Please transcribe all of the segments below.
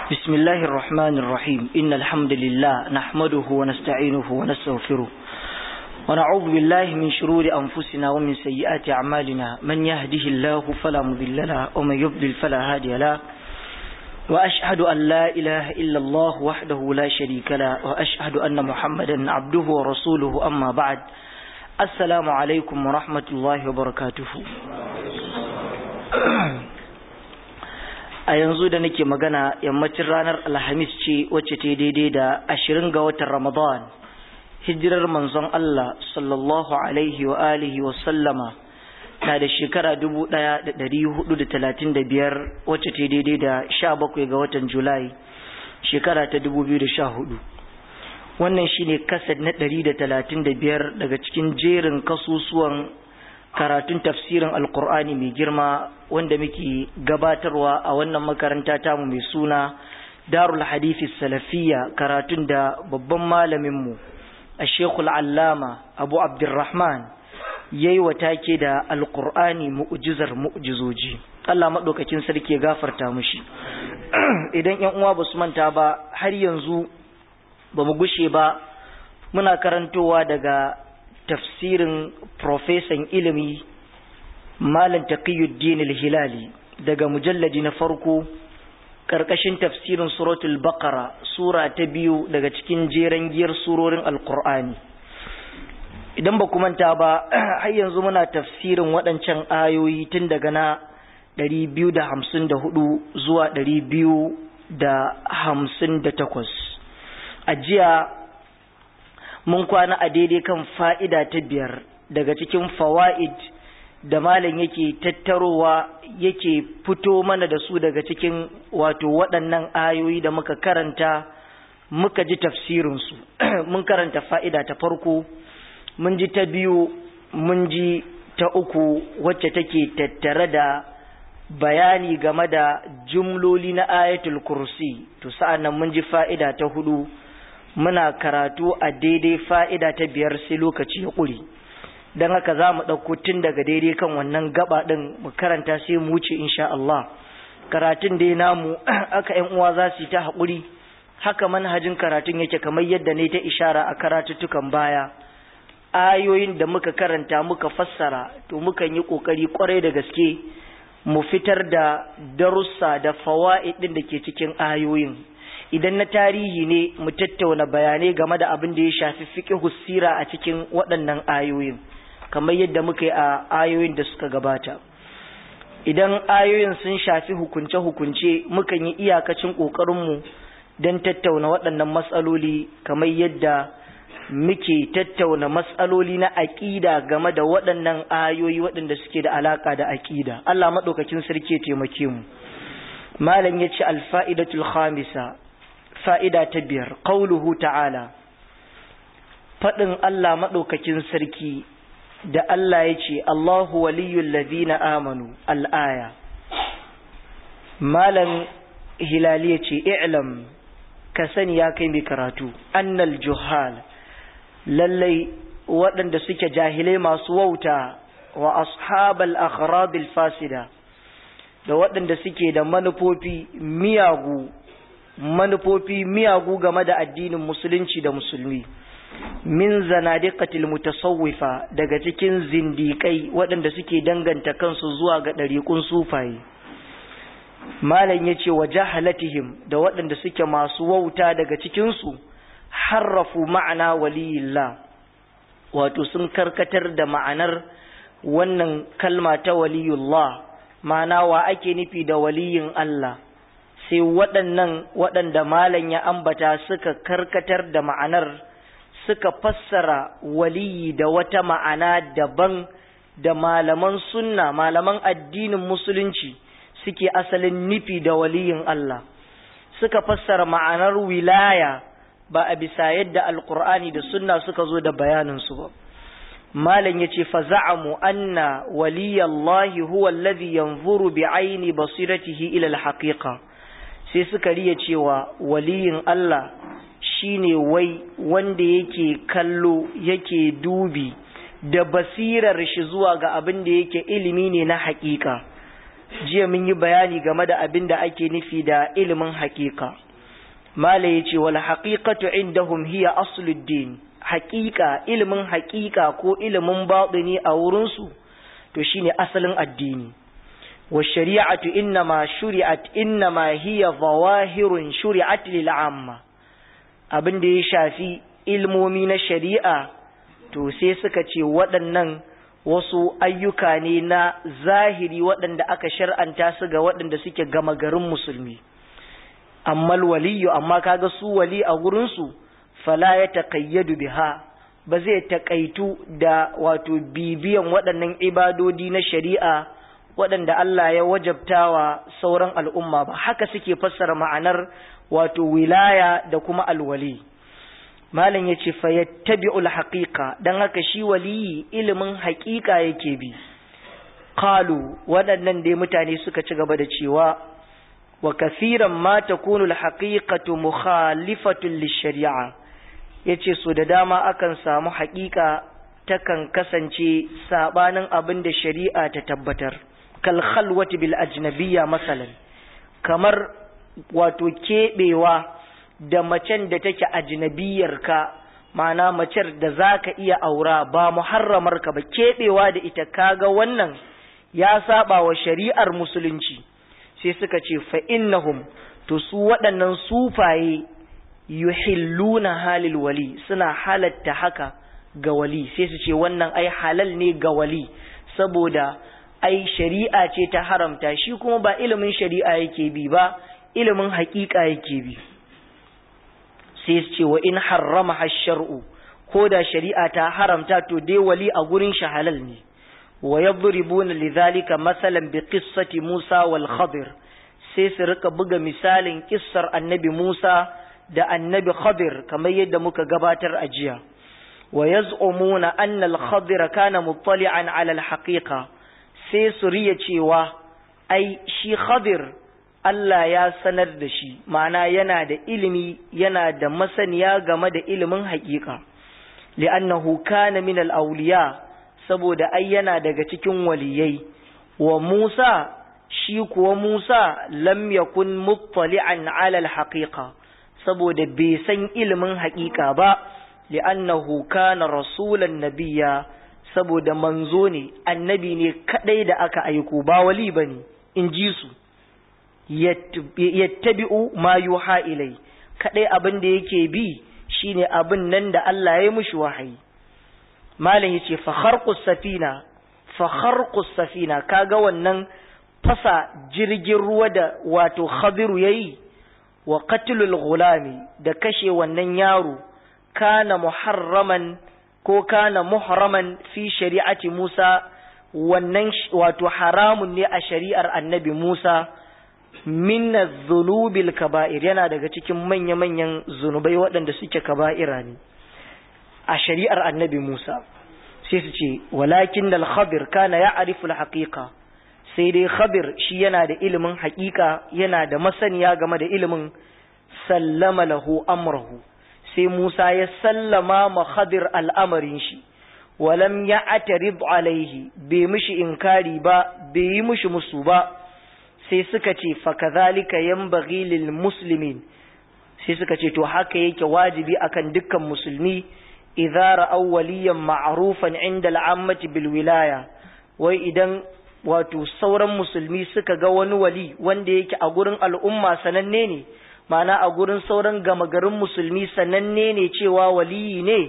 بسم الله الرحمن الرحيم إن الحمد لله نحمده ونستعينه ونستغفره ونعوذ بالله من شرور أنفسنا ومن سيئات أعمالنا من يهده الله فلا مضل له ومن يضلل فلا هادي له وأشهد أن لا إله إلا الله وحده لا شريك له وأشهد أن محمدا عبده ورسوله أما بعد السلام عليكم ورحمة الله وبركاته a yanzu da nake magana yammacin ranar alhamis ce wacce ta daidai da ashirin ga watan ramadan hijirar manzon Allah sallallahu alaihi wa alihi wa sallama na da shekara dubu ɗaya da ɗari hudu da talatin da biyar wacce ta daidai da sha bakwai ga watan julai shekara ta dubu biyu da sha hudu wannan shine kasad na ɗari da talatin da biyar daga cikin jerin kasusuwan karatun tafsirin alkur'ani mai girma wanda muke gabatarwa a wannan makaranta tamu mai suna darul hadithi salafiya karatun da babban malaminmu a shekul allama abu abdurrahman ya yi take da alkur'ani mu'ujizar mu'ujizoji allah maɗaukakin sarki ya gafarta mushi idan yan uwa ba su manta ba har yanzu ba mu gushe ba muna karantowa daga tafsirin profesan ilimi malam taqiyuddin al-hilali daga mujalladi na farko karkashin tafsirin suratul baqara sura ta biyu daga cikin jeren giyar surorin alqur'ani idan ba ku manta ba har yanzu muna tafsirin waɗancan ayoyi tun daga na 254 zuwa 258 a jiya mun kwana a daidai kan fa'ida ta biyar daga cikin fawa'id da malam yake tattarowa yake fito mana da su daga cikin wato waɗannan ayoyi da muka karanta muka ji tafsirinsu mun karanta fa'ida ta farko mun ji ta biyu mun ji ta uku wacce take tattare da bayani game da jumloli na ayatul kursi to sa'an nan mun ji fa'ida ta hudu muna karatu a daidai fa'ida ta biyar sai lokaci ya ƙuri don haka za mu ɗauko tun daga daidai kan wannan gaba ɗin mu karanta sai mu wuce insha Allah karatun dai namu aka ‘yan uwa za su yi ta haƙuri haka manhajin karatun yake kamar yadda ne ta ishara a karatuttukan baya ayoyin da muka karanta muka fassara to mukan yi ƙoƙari ƙwarai da gaske mu fitar da darussa da fawa'id ɗin da ke cikin ayoyin idan na tarihi ne mu tattauna bayanai game da abin da ya shafi fiqhu sira a cikin waɗannan ayoyin kamar yadda muka yi a ayoyin da suka gabata idan ayoyin sun shafi hukunce-hukunce mukan yi iyakacin ƙoƙarinmu don tattauna waɗannan matsaloli kamar yadda muke tattauna matsaloli na aƙida game da waɗannan ayoyi waɗanda suke da alaƙa da aƙida Allah maɗaukakin sarki ya taimake mu malam ya ce alfa'idatul khamisa fa'ida ta biyar, ƙauluhu ta'ala, faɗin Allah maɗaukakin sarki da Allah ya ce, Allahu waliyun lazina amanu al'aya. Malam Hilali ya ce, I'lam, ka sani ya kai mai karatu, annal juhal, lallai waɗanda suke jahilai masu wauta wa ashabal akhrabil fasida, da waɗanda suke da manufofi miyagu manufofi miyagu game da addinin musulunci da musulmi min zanadiqatil mutasawwifa daga cikin zindiƙai waɗanda suke danganta kansu zuwa ga ɗariƙun sufaye malam ya ce wa jahalatihim da waɗanda suke masu wauta daga cikinsu harrafu ma'ana waliyillah wato sun karkatar da ma'anar wannan kalma ta waliyullah ma'ana wa ake nufi da waliyin Allah sai waɗannan waɗanda malam ya ambata suka karkatar da ma'anar suka fassara waliyi da wata ma'ana daban da malaman sunna malaman addinin musulunci suke asalin nufi da waliyin Allah suka fassara ma'anar wilaya ba a bisa yadda alkur'ani da sunna suka zo da bayaninsu ba malam yace fa za'amu anna waliyallahi huwa alladhi yanzuru bi'aini basiratihi ila al-haqiqa sai suka riya cewa waliyin Allah shine wai wanda yake kallo yake dubi da basirar shi zuwa ga abin da yake ilimi ne na haƙiƙa jiya mun yi bayani game da abin da ake nufi da ilimin haƙiƙa mala ya ce wal haƙiƙatu indahum hiya asluddin haƙiƙa ilimin haƙiƙa ko ilimin baɗini a wurinsu to shine asalin addini wa shari'atu innama shuri'at innama hiya zawahirun shuri'at lil amma abin da ya shafi ilmomi na shari'a to sai suka ce waɗannan wasu ayyuka ne na zahiri waɗanda aka shar'anta su ga waɗanda suke gama garin musulmi amma waliyu amma kaga su wali a gurinsu fala ya taƙayyadu biha ba zai taƙaitu da wato bibiyan waɗannan ibadodi na shari'a waɗanda Allah ya wajabtawa sauran al'umma ba haka suke fassara ma'anar wato wilaya da kuma alwali malam ya ce fayattabi'ul haqiqa dan haka shi waliyi ilimin haƙiƙa yake bi qalu waɗannan dai mutane suka ci gaba da cewa wa kathiran ma takunu alhaqiqatu mukhalifatun lishari'a yace so da dama akan samu haƙiƙa takan kasance sabanin abin da shari'a ta tabbatar kal khalwati bil ajnabiyya masalan kamar wato keɓewa da macen da take ajnabiyarka ma'ana macer da za ka iya aura ba muharramarka ba keɓewa da ita kaga wannan ya saba wa shari'ar musulunci sai suka ce fa'innahum to su waɗannan sufaye yuhilluna halil wali suna halatta haka ga wali sai su ce wannan ai halal ne ga wali saboda ai shari'a ce ta haramta shi kuma ba ilimin shari'a yake bi ba ilimin haƙiƙa yake bi sai su ce wa in harrama hashar'u ko da shari'a ta haramta to dai wali a gurin shi halal ne wa yadribuna lidhalika masalan bi qissati Musa wal Khadir sai su rika buga misalin kissar annabi Musa da annabi Khadir kamar yadda muka gabatar a jiya wa yaz'umuna anna al Khadir kana muttali'an ala al haqiqa sai su riya cewa ai shi Khadir Allah ya sanar da shi ma'ana yana da ilimi yana da masaniya game da ilimin haƙiƙa li'annahu kana min al-awliya saboda ai yana daga cikin waliyai wa Musa shi kuwa Musa lam yakun muttali'an 'ala al-haqiqa saboda bai san ilimin haƙiƙa ba li'annahu kana rasulan nabiyya saboda manzo ne annabi ne kadai da aka aiko ba wali bane in ji su yattabi'u ma yuha ilai kadai abin da yake bi shine abin nan da Allah ya mushi wahayi malam yace fa kharqus safina fa kharqus safina kaga wannan fasa jirgin ruwa da wato khadiru yayi wa qatlul gulami da kashe wannan yaro kana muharraman ko kana muhraman fi shari'ati Musa wannan wato haramun ne a shari'ar annabi Musa minna zunubil kaba'ir yana daga cikin manya-manyan zunubai waɗanda suke kaba'ira ne a shari'ar annabi Musa sai su ce walakin dal khabir kana ya arifu haqiqa sai dai khabir shi yana da ilimin haƙiƙa yana da masaniya game da ilimin sallama lahu amrahu sai Musa ya sallama ma khadir al'amarin shi walam ya atarib alaihi bai mishi inkari ba bai yi mishi musu ba sai suka ce fakazalika yanbaghi lil muslimin sai suka ce to haka yake wajibi akan dukkan musulmi idza ra'aw waliyan ma'rufan 'inda al'ammati bil wilaya wai idan wato sauran musulmi suka ga wani wali wanda yake a gurin al'umma sananne ne ma'ana a gurin sauran gama garin musulmi sananne ne cewa waliyi ne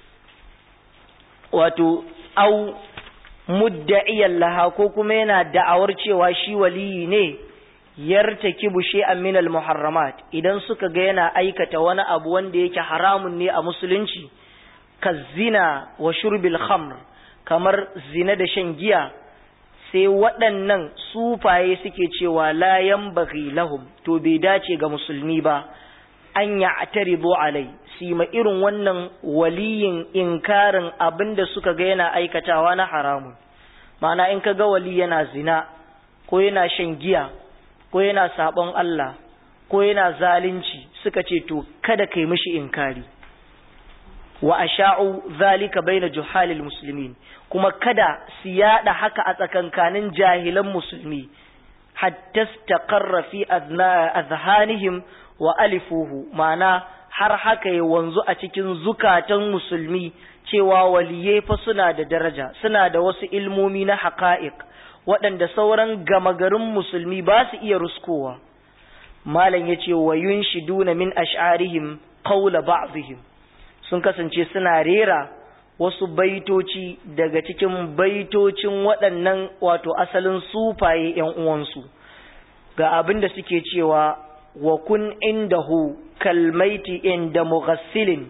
wato au mudda'iyan laha ko kuma yana da'awar cewa shi waliyi ne yartakibu shay'an min al-muharramat idan suka ga yana aikata wani abu wanda yake haramun ne a musulunci kazina wa shurbil khamr kamar zina da shan giya sai waɗannan sufaye suke cewa la yanbaghi lahum to bai dace ga musulmi ba an ya'taridu alai si ma irin wannan waliyin inkarin abinda suka ga yana aikatawa na haramun ma'ana in ka ga wali yana zina ko yana shan giya ko yana sabon Allah ko yana zalunci suka ce to kada kai mishi inkari wa asha'u zalika baina juhalil muslimin kuma kada su yada haka a tsakankanin jahilan musulmi hatta istaqarra fi azhanihim wa alifuhu ma'ana har haka ya wanzu a cikin zukatan musulmi cewa waliyai fa suna da daraja suna da wasu ilmomi na haqa'iq waɗanda sauran gama garin musulmi ba su iya ruskowa malam yace wa yunshiduna min ash'arihim qawla ba'dihim sun kasance suna rera wasu baitoci daga cikin baitocin waɗannan wato asalin sufaye ‘yan uwansu ga abin da suke cewa wa kun indahu kalmaiti inda mughassilin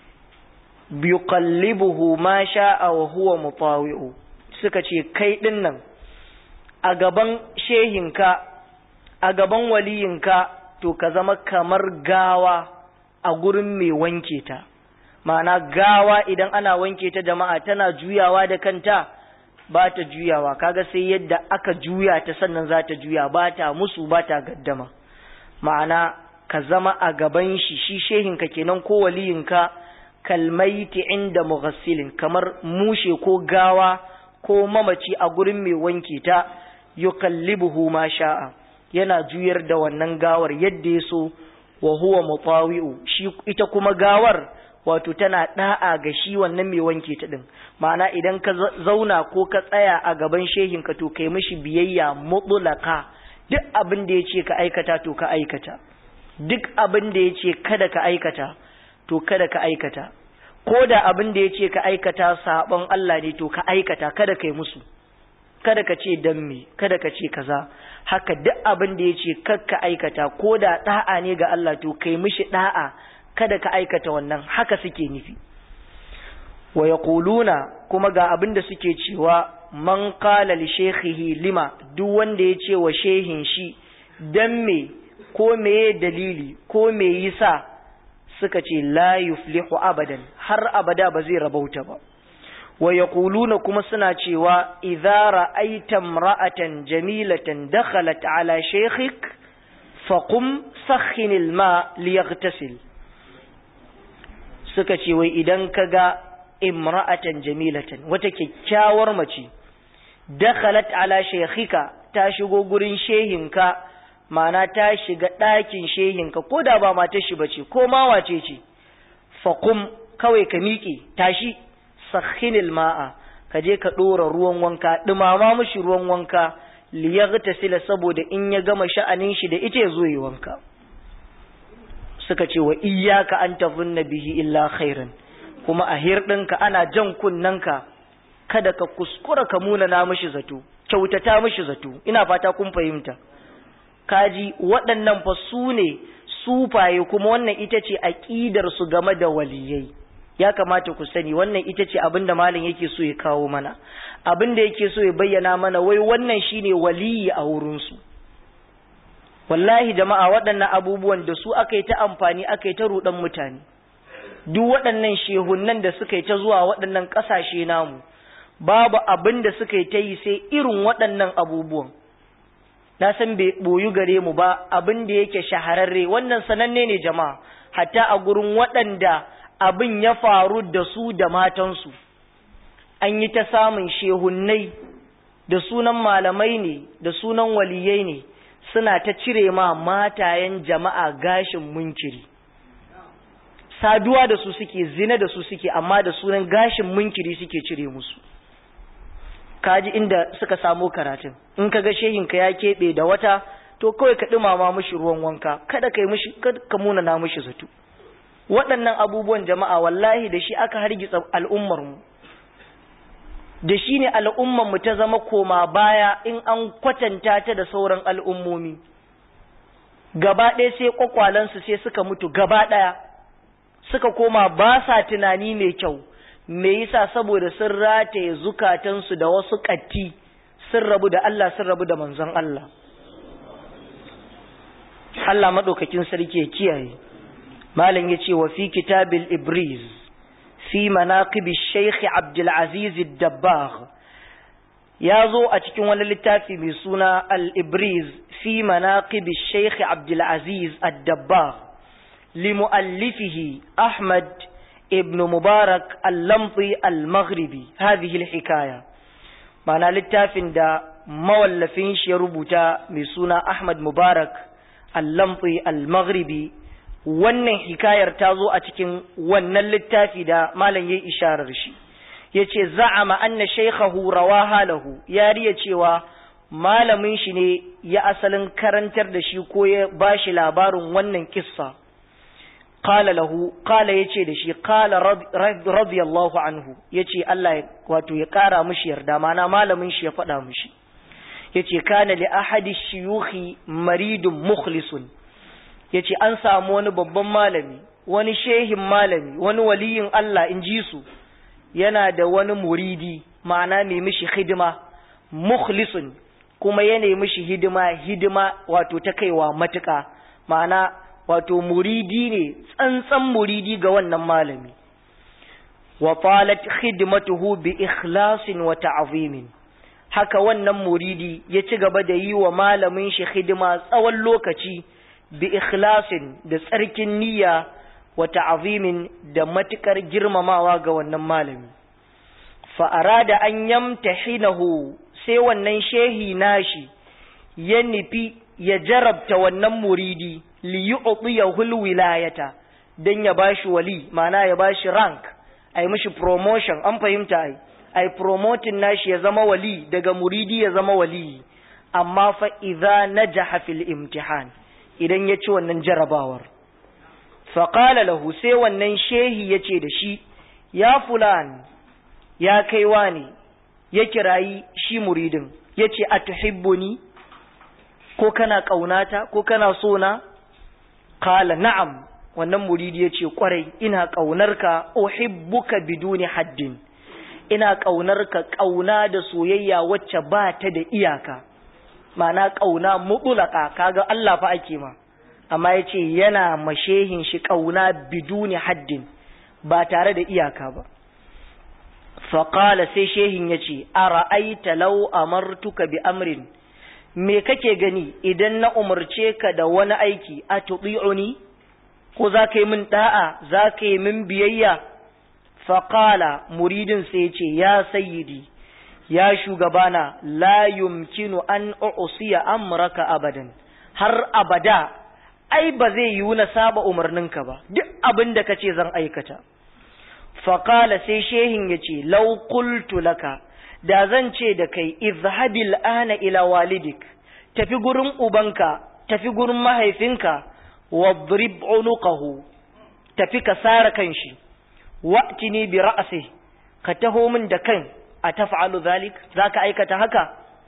biqallibuhu ma sha'a wa huwa mutawi'u suka ce kai din nan a gaban shehinka a gaban waliyinka to ka zama kamar gawa a gurin mai wanke ta ma'ana gawa idan ana wanke ta jama'a tana juyawa da kanta ba ta juyawa kaga sai yadda aka juya ta sannan za ta juya ba ta musu ba ta gaddama ma'ana ka zama a gaban shi shi shehinka kenan ko waliyinka kalmaiti inda mughassilin kamar mushe ko gawa ko mamaci a gurin mai wanke ta yukallibuhu ma sha'a yana juyar da wannan gawar yadda ya so wa huwa mutawi'u shi ita kuma gawar wato tana da'a ga shi wannan mai wanke ta din ma'ana idan ka zauna ko ka tsaya a gaban shehin ka to kai mishi biyayya mutlaka duk abin da yace ka aikata to ka aikata duk abin da yace kada ka aikata to kada ka aikata ko da abin da yace ka aikata sabon Allah ne to ka aikata kada kai musu kada ka ce dan me kada ka ce kaza haka duk abin da yace kakka aikata ko da da'a ne ga Allah to kai mishi da'a kada ka aikata wannan haka suke nufi wa yaquluna kuma ga abin da suke cewa man qala li shaykhihi lima duk wanda ya ce wa shehin shi dan me ko meye dalili ko me yasa suka ce la yuflihu abadan har abada ba zai rabauta ba wa yaquluna kuma suna cewa idza ra'aita imra'atan jamilatan dakhalat ala shaykhik faqum sakhin alma liyaghtasil suka ce wai idan ka ga imra'atan jamilatan wata kyakkyawar mace dakhalat ala shaykhika ta shigo gurin shehinka ma'ana ta shiga ɗakin shehinka ko da ba matar shi bace ko ma wace ce faqum kawai ka miƙe tashi sakhinil ma'a ka je ka ɗora ruwan wanka ɗumama mishi ruwan wanka liyaghtasila saboda in ya gama sha'anin shi da ita ya zo yi wanka suka ce wa iyyaka an tazunna bihi illa khairan kuma a hirɗinka ana jan kunnanka kada ka kuskura ka muna na mishi zato kyautata mishi zato ina fata kun fahimta kaji waɗannan fa su ne sufaye kuma wannan ita ce aƙidar su game da waliyai ya kamata ku sani wannan ita ce abin da malam yake so ya kawo mana abin da yake so ya bayyana mana wai wannan shine waliyi a wurinsu wallahi jama'a waɗannan abubuwan da su aka yi ta amfani aka yi ta ruɗan mutane duk waɗannan shehunan da suka yi ta zuwa waɗannan ƙasashe namu babu abin da suka yi ta yi sai irin waɗannan abubuwan na san bai ɓoyu gare mu ba abin da yake shahararre wannan sananne ne jama'a hatta a gurin waɗanda abin ya faru da su da matansu an yi ta samun shehunnai da sunan malamai ne da sunan waliyai ne suna ta cire ma matayen jama'a gashin munkiri saduwa da su suke zina da su suke amma da sunan gashin munkiri suke cire musu kaji inda suka samo karatun in ka ga shehinka ya keɓe da wata to kawai ka ɗumama mishi ruwan wanka kada ka yi mishi ka munana mishi zato waɗannan abubuwan jama'a wallahi da shi aka hargitsa al'ummar mu da shi ne al'ummar mu ta zama koma baya in an kwatanta ta da sauran al'ummomi gaba ɗaya sai kwakwalansu sai suka mutu gaba ɗaya suka koma ba sa tunani mai kyau me yasa saboda sun rataye zukatansu da wasu ƙatti sun rabu da Allah sun rabu da manzon Allah Allah maɗaukakin sarki ya kiyaye malam ya ce wa fi kitabil ibriz fi manaqibi shaykh abdul aziz ad-dabbagh ya zo a cikin wani littafi mai suna al-ibriz fi manaqibi shaykh abdul aziz ad-dabbagh لمؤلفه أحمد ابن مبارك اللمطي المغربي هذه الحكاية معنى للتافن دا mawallafin shi ya rubuta mai suna Ahmad Mubarak al-Lamfi al-Maghribi wannan hikayar ta zo a cikin wannan littafi da malam yayi isharar shi yace za'ama anna shaykhahu rawaha lahu ya riya cewa malamin shi ne ya asalin karantar da shi ko ya bashi labarin wannan kissa qala lahu qala yace da shi qala radiyallahu anhu yace Allah wato ya kara mishi yarda mana malamin shi ya faɗa mishi yace kana li ahadi shuyukhi maridun mukhlisun yace an samu wani babban malami wani shehin malami wani waliyin Allah in ji su yana da wani muridi ma'ana mai mishi hidima mukhlisun kuma ya nemi shi hidima hidima wato ta kaiwa matuƙa ma'ana wato muridi ne tsantsan muridi ga wannan malami wa talat khidmatuhu bi ikhlasin wa ta'zimin haka wannan muridi ya ci gaba da yi wa malamin shi hidima tsawon lokaci bi ikhlasin da tsarkin niyya wa ta'zimin da matukar girmamawa ga wannan malami fa arada an yamtahinahu sai wannan shehi nashi ya nufi ya jarabta wannan muridi li yu'tiyahu alwilayata dan ya bashi wali ma'ana ya bashi rank ai mishi promotion an fahimta ai ai promoting nashi ya zama wali daga muridi ya zama wali amma fa idza najaha fil imtihan idan ya ci wannan jarabawar fa qala lahu sai wannan shehi yace da shi ya fulan ya kai wani ya kirayi shi muridin yace atuhibbuni ko kana kaunata ko kana so na qala na'am wannan muridi yace kwarai ina kaunarka uhibbuka biduni haddin ina ƙaunarka ƙauna da soyayya wacce ba ta da iyaka ma'ana ƙauna mutulaka kaga Allah fa ake ma amma ya ce yana mashehin shi ƙauna biduni haddin ba tare da iyaka ba faƙala sai shehin ya ce a ra'aita lau amartuka bi amrin me kake gani idan na umarce ka da wani aiki a tuɗi'uni ko za ka yi min ɗa'a za ka yi min biyayya faƙala muridin sai ce ya sayyidi ya shugabana la yumkinu an usiya amraka abadan har abada ai ba zai yiwu na saba umarninka ba duk abin da kace zan aikata faƙala sai shehin ya ce lau qultu laka da zan ce da kai izhabil ana ila walidik tafi gurin ubanka tafi gurin mahaifinka wadrib unuqahu tafi ka sara kanshi wa'tini bi ra'si ka taho min da kan a taf'alu zalik zaka aikata haka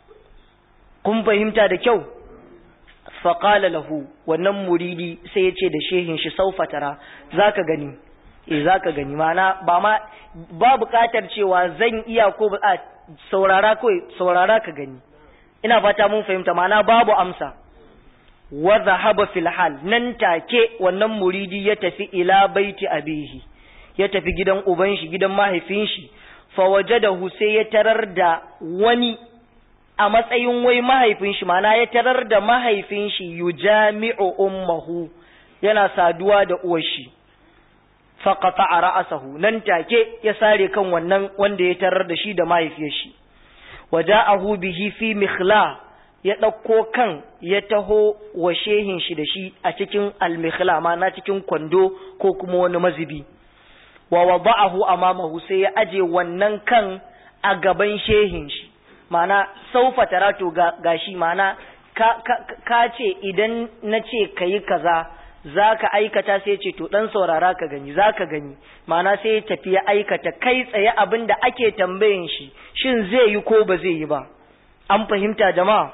kun fahimta da kyau fa qala lahu wannan muridi sai ya ce da shehin shi saufa tara zaka gani eh zaka gani mana ba ma ba buƙatar cewa zan iya ko ba saurara ko saurara ka gani ina fata mun fahimta mana babu amsa wa zahaba fil hal nan take wannan muridi ya tafi ila baiti abihi ya tafi gidan uban shi gidan mahaifin shi fawajadahu sai ya tarar da wani a matsayin wai mahaifin shi mana ya tarar da mahaifin shi yujami'u ummahu yana saduwa da uwar shi faqata ra'sahu nan take ya sare kan wannan wanda ya tarar da shi da mahaifiyar shi waja'ahu bihi fi mikhla ya ɗauko kan ya taho wa shehin shi da shi a cikin almikhla ma na cikin kwando ko kuma wani mazubi wa wada'ahu amamahu sai ya aje wannan kan a gaban shehin shi mana saufa tarato ga gashi mana ka, ka, ka ce idan na ce ka yi kaza za ka aikata sai ce to dan saurara ka gani za ka gani mana sai ya tafi ya aikata kai tsaye abin da ake tambayin shi shin zai yi ko ba zai yi ba an fahimta jama'a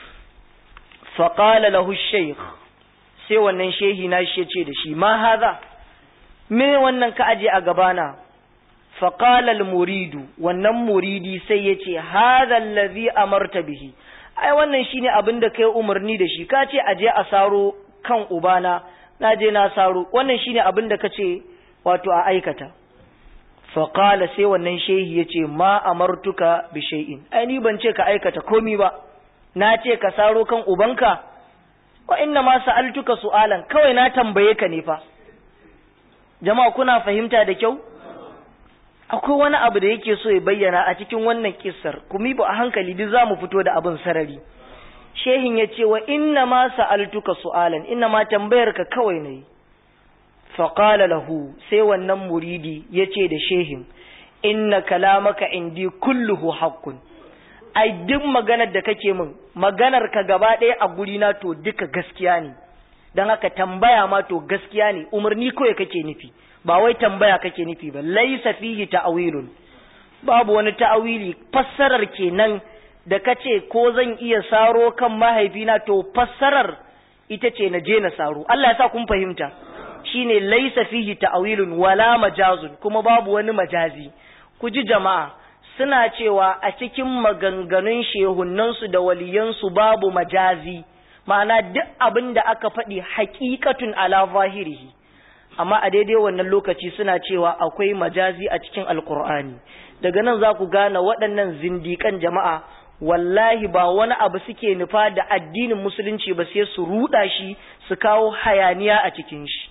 faƙala lahu sheikh sai wannan shehi na shi ce da shi ma haza me wannan ka aje a gabana faƙala muridu wannan muridi sai ya ce haza allazi amarta bihi ai wannan shine abin da kai umarni da shi ka ce aje a saro kan ubana na je na saro wannan shine abin da ka ce wato a aikata faƙala sai wannan shehi ya ce ma amartuka bi shay'in ai ni ban ce ka aikata komi ba na ce ka saro kan ubanka wa inna ma sa'altuka su'alan kawai na tambaye ka ne fa jama'a kuna fahimta da kyau akwai wani abu da yake so ya bayyana a cikin wannan kissar kuma ba a hankali duk za mu fito da abin sarari shehin ya ce wa inna ma sa'altuka su'alan inna ma tambayar ka kawai ne faƙala lahu sai wannan muridi ya ce da shehin inna kalamaka indi kulluhu haqqun ai duk maganar da kake min maganar ka gaba ɗaya a guri na to duka gaskiya ne don haka tambaya ma to gaskiya ne umarni kawai kake nufi ba wai tambaya kake nufi ba laisa fihi ta'awilun babu wani ta'awili fassarar kenan da kace ko zan iya saro kan mahaifina to fassarar ita ce na je na saro Allah ya sa kun fahimta shine laisa fihi ta'awilun wala majazun kuma babu wani majazi ku ji jama'a suna cewa a cikin maganganun shehunnansu da waliyansu babu majazi ma'ana duk abin da aka faɗi haƙiƙatun ala zahirihi amma a daidai wannan lokaci suna cewa akwai majazi a cikin alkur'ani daga nan za ku gane waɗannan zindikan jama'a wallahi ba wani abu suke nufa da addinin musulunci ba sai su ruɗa shi su kawo hayaniya a cikin shi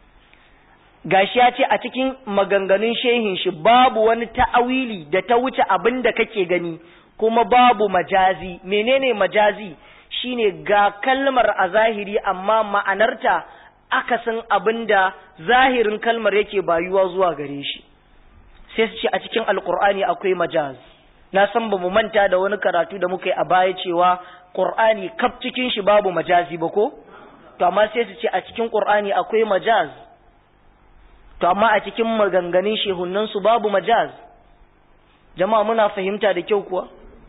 gashi ya ce a cikin maganganun shehin shi babu wani ta'awili da ta wuce abin da kake gani kuma babu majazi menene majazi shine ga kalmar a zahiri amma ma'anarta akasin abin da zahirin kalmar yake bayuwa zuwa gare shi sai su ce a cikin alkur'ani akwai majaz na san ba mu manta da wani karatu da muka yi a baya cewa qur'ani kaf cikin shi babu majazi ba ko to amma sai su ce a cikin qur'ani akwai majaz to amma a cikin maganganun shehunan su babu majaz jama'a muna fahimta da kyau kuwa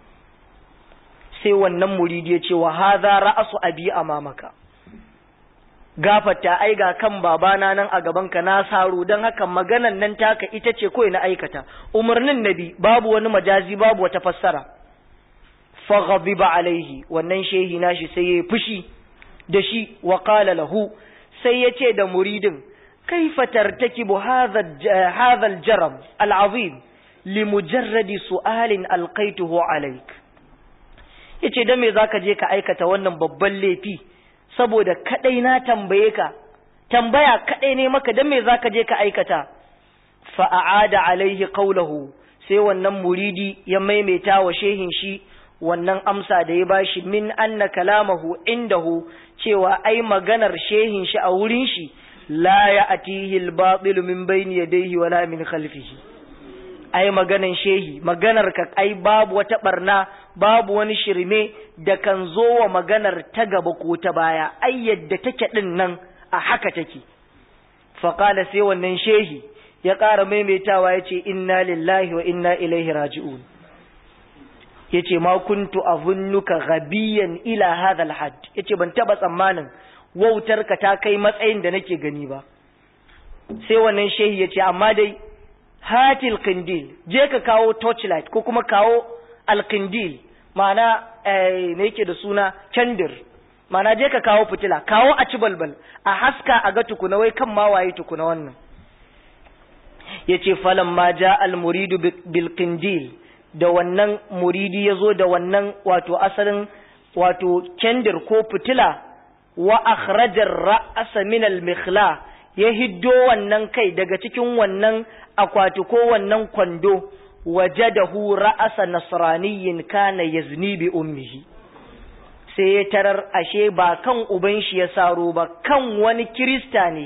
sai wannan muridi ya ce wa hadha ra'su abi amamaka gafarta ai ga kan babana nan a gabanka na saro don haka maganan nan taka ita ce kawai na aikata umarnin nabi babu wani majazi babu wata fassara faghadiba alaihi wannan shehi nashi sai yayi fushi da shi wa qala lahu sai yace da muridin kaifa tartakibu hadha hadha aljaram alazim limujarradi su'alin alqaituhu alaik yace dan me zaka je ka aikata wannan babban laifi saboda kadai na tambaye ka tambaya kadai ne maka dan me zaka je ka aikata fa aada alaihi qawluhu sai wannan muridi ya maimaita wa shehin shi wannan amsa da ya bashi min anna kalamahu indahu cewa ai maganar shehin shi a wurin shi la ya'tihi al-batil min bayni yadayhi wala min khalfihi ai maganan shehi maganar ka ai babu wata barna babu wani shirme da kan zo wa maganar ta gaba ko ta baya ai yadda take din nan a haka take faqala sai wannan shehi ya ƙara maimaitawa ya ce inna lillahi wa inna ilaihi raji'un ya ce ma kuntu azunnuka ghabiyan ila hadha alhad ya ce ban taba tsammanin wautar ka ta kai matsayin da nake gani ba sai wannan shehi ya ce amma dai hatil qindil je ka kawo torchlight ko kuma kawo alqindil ma'ana me yake da suna candir ma'ana je ka kawo fitila kawo a ci balbal a haska a ga tukuna wai kan ma waye tukuna wannan yace falan ma ja al muridu bil qindil da wannan muridi yazo da wannan wato asalin wato candir ko fitila wa akhraja ar-ra'sa min al-mikhla ya hiddo wannan kai daga cikin wannan akwati ko wannan kwando wajadahu ra'asa nasraniyyin kana yazni bi ummihi sai ya tarar ashe ba kan uban shi ya saro ba kan wani kirista ne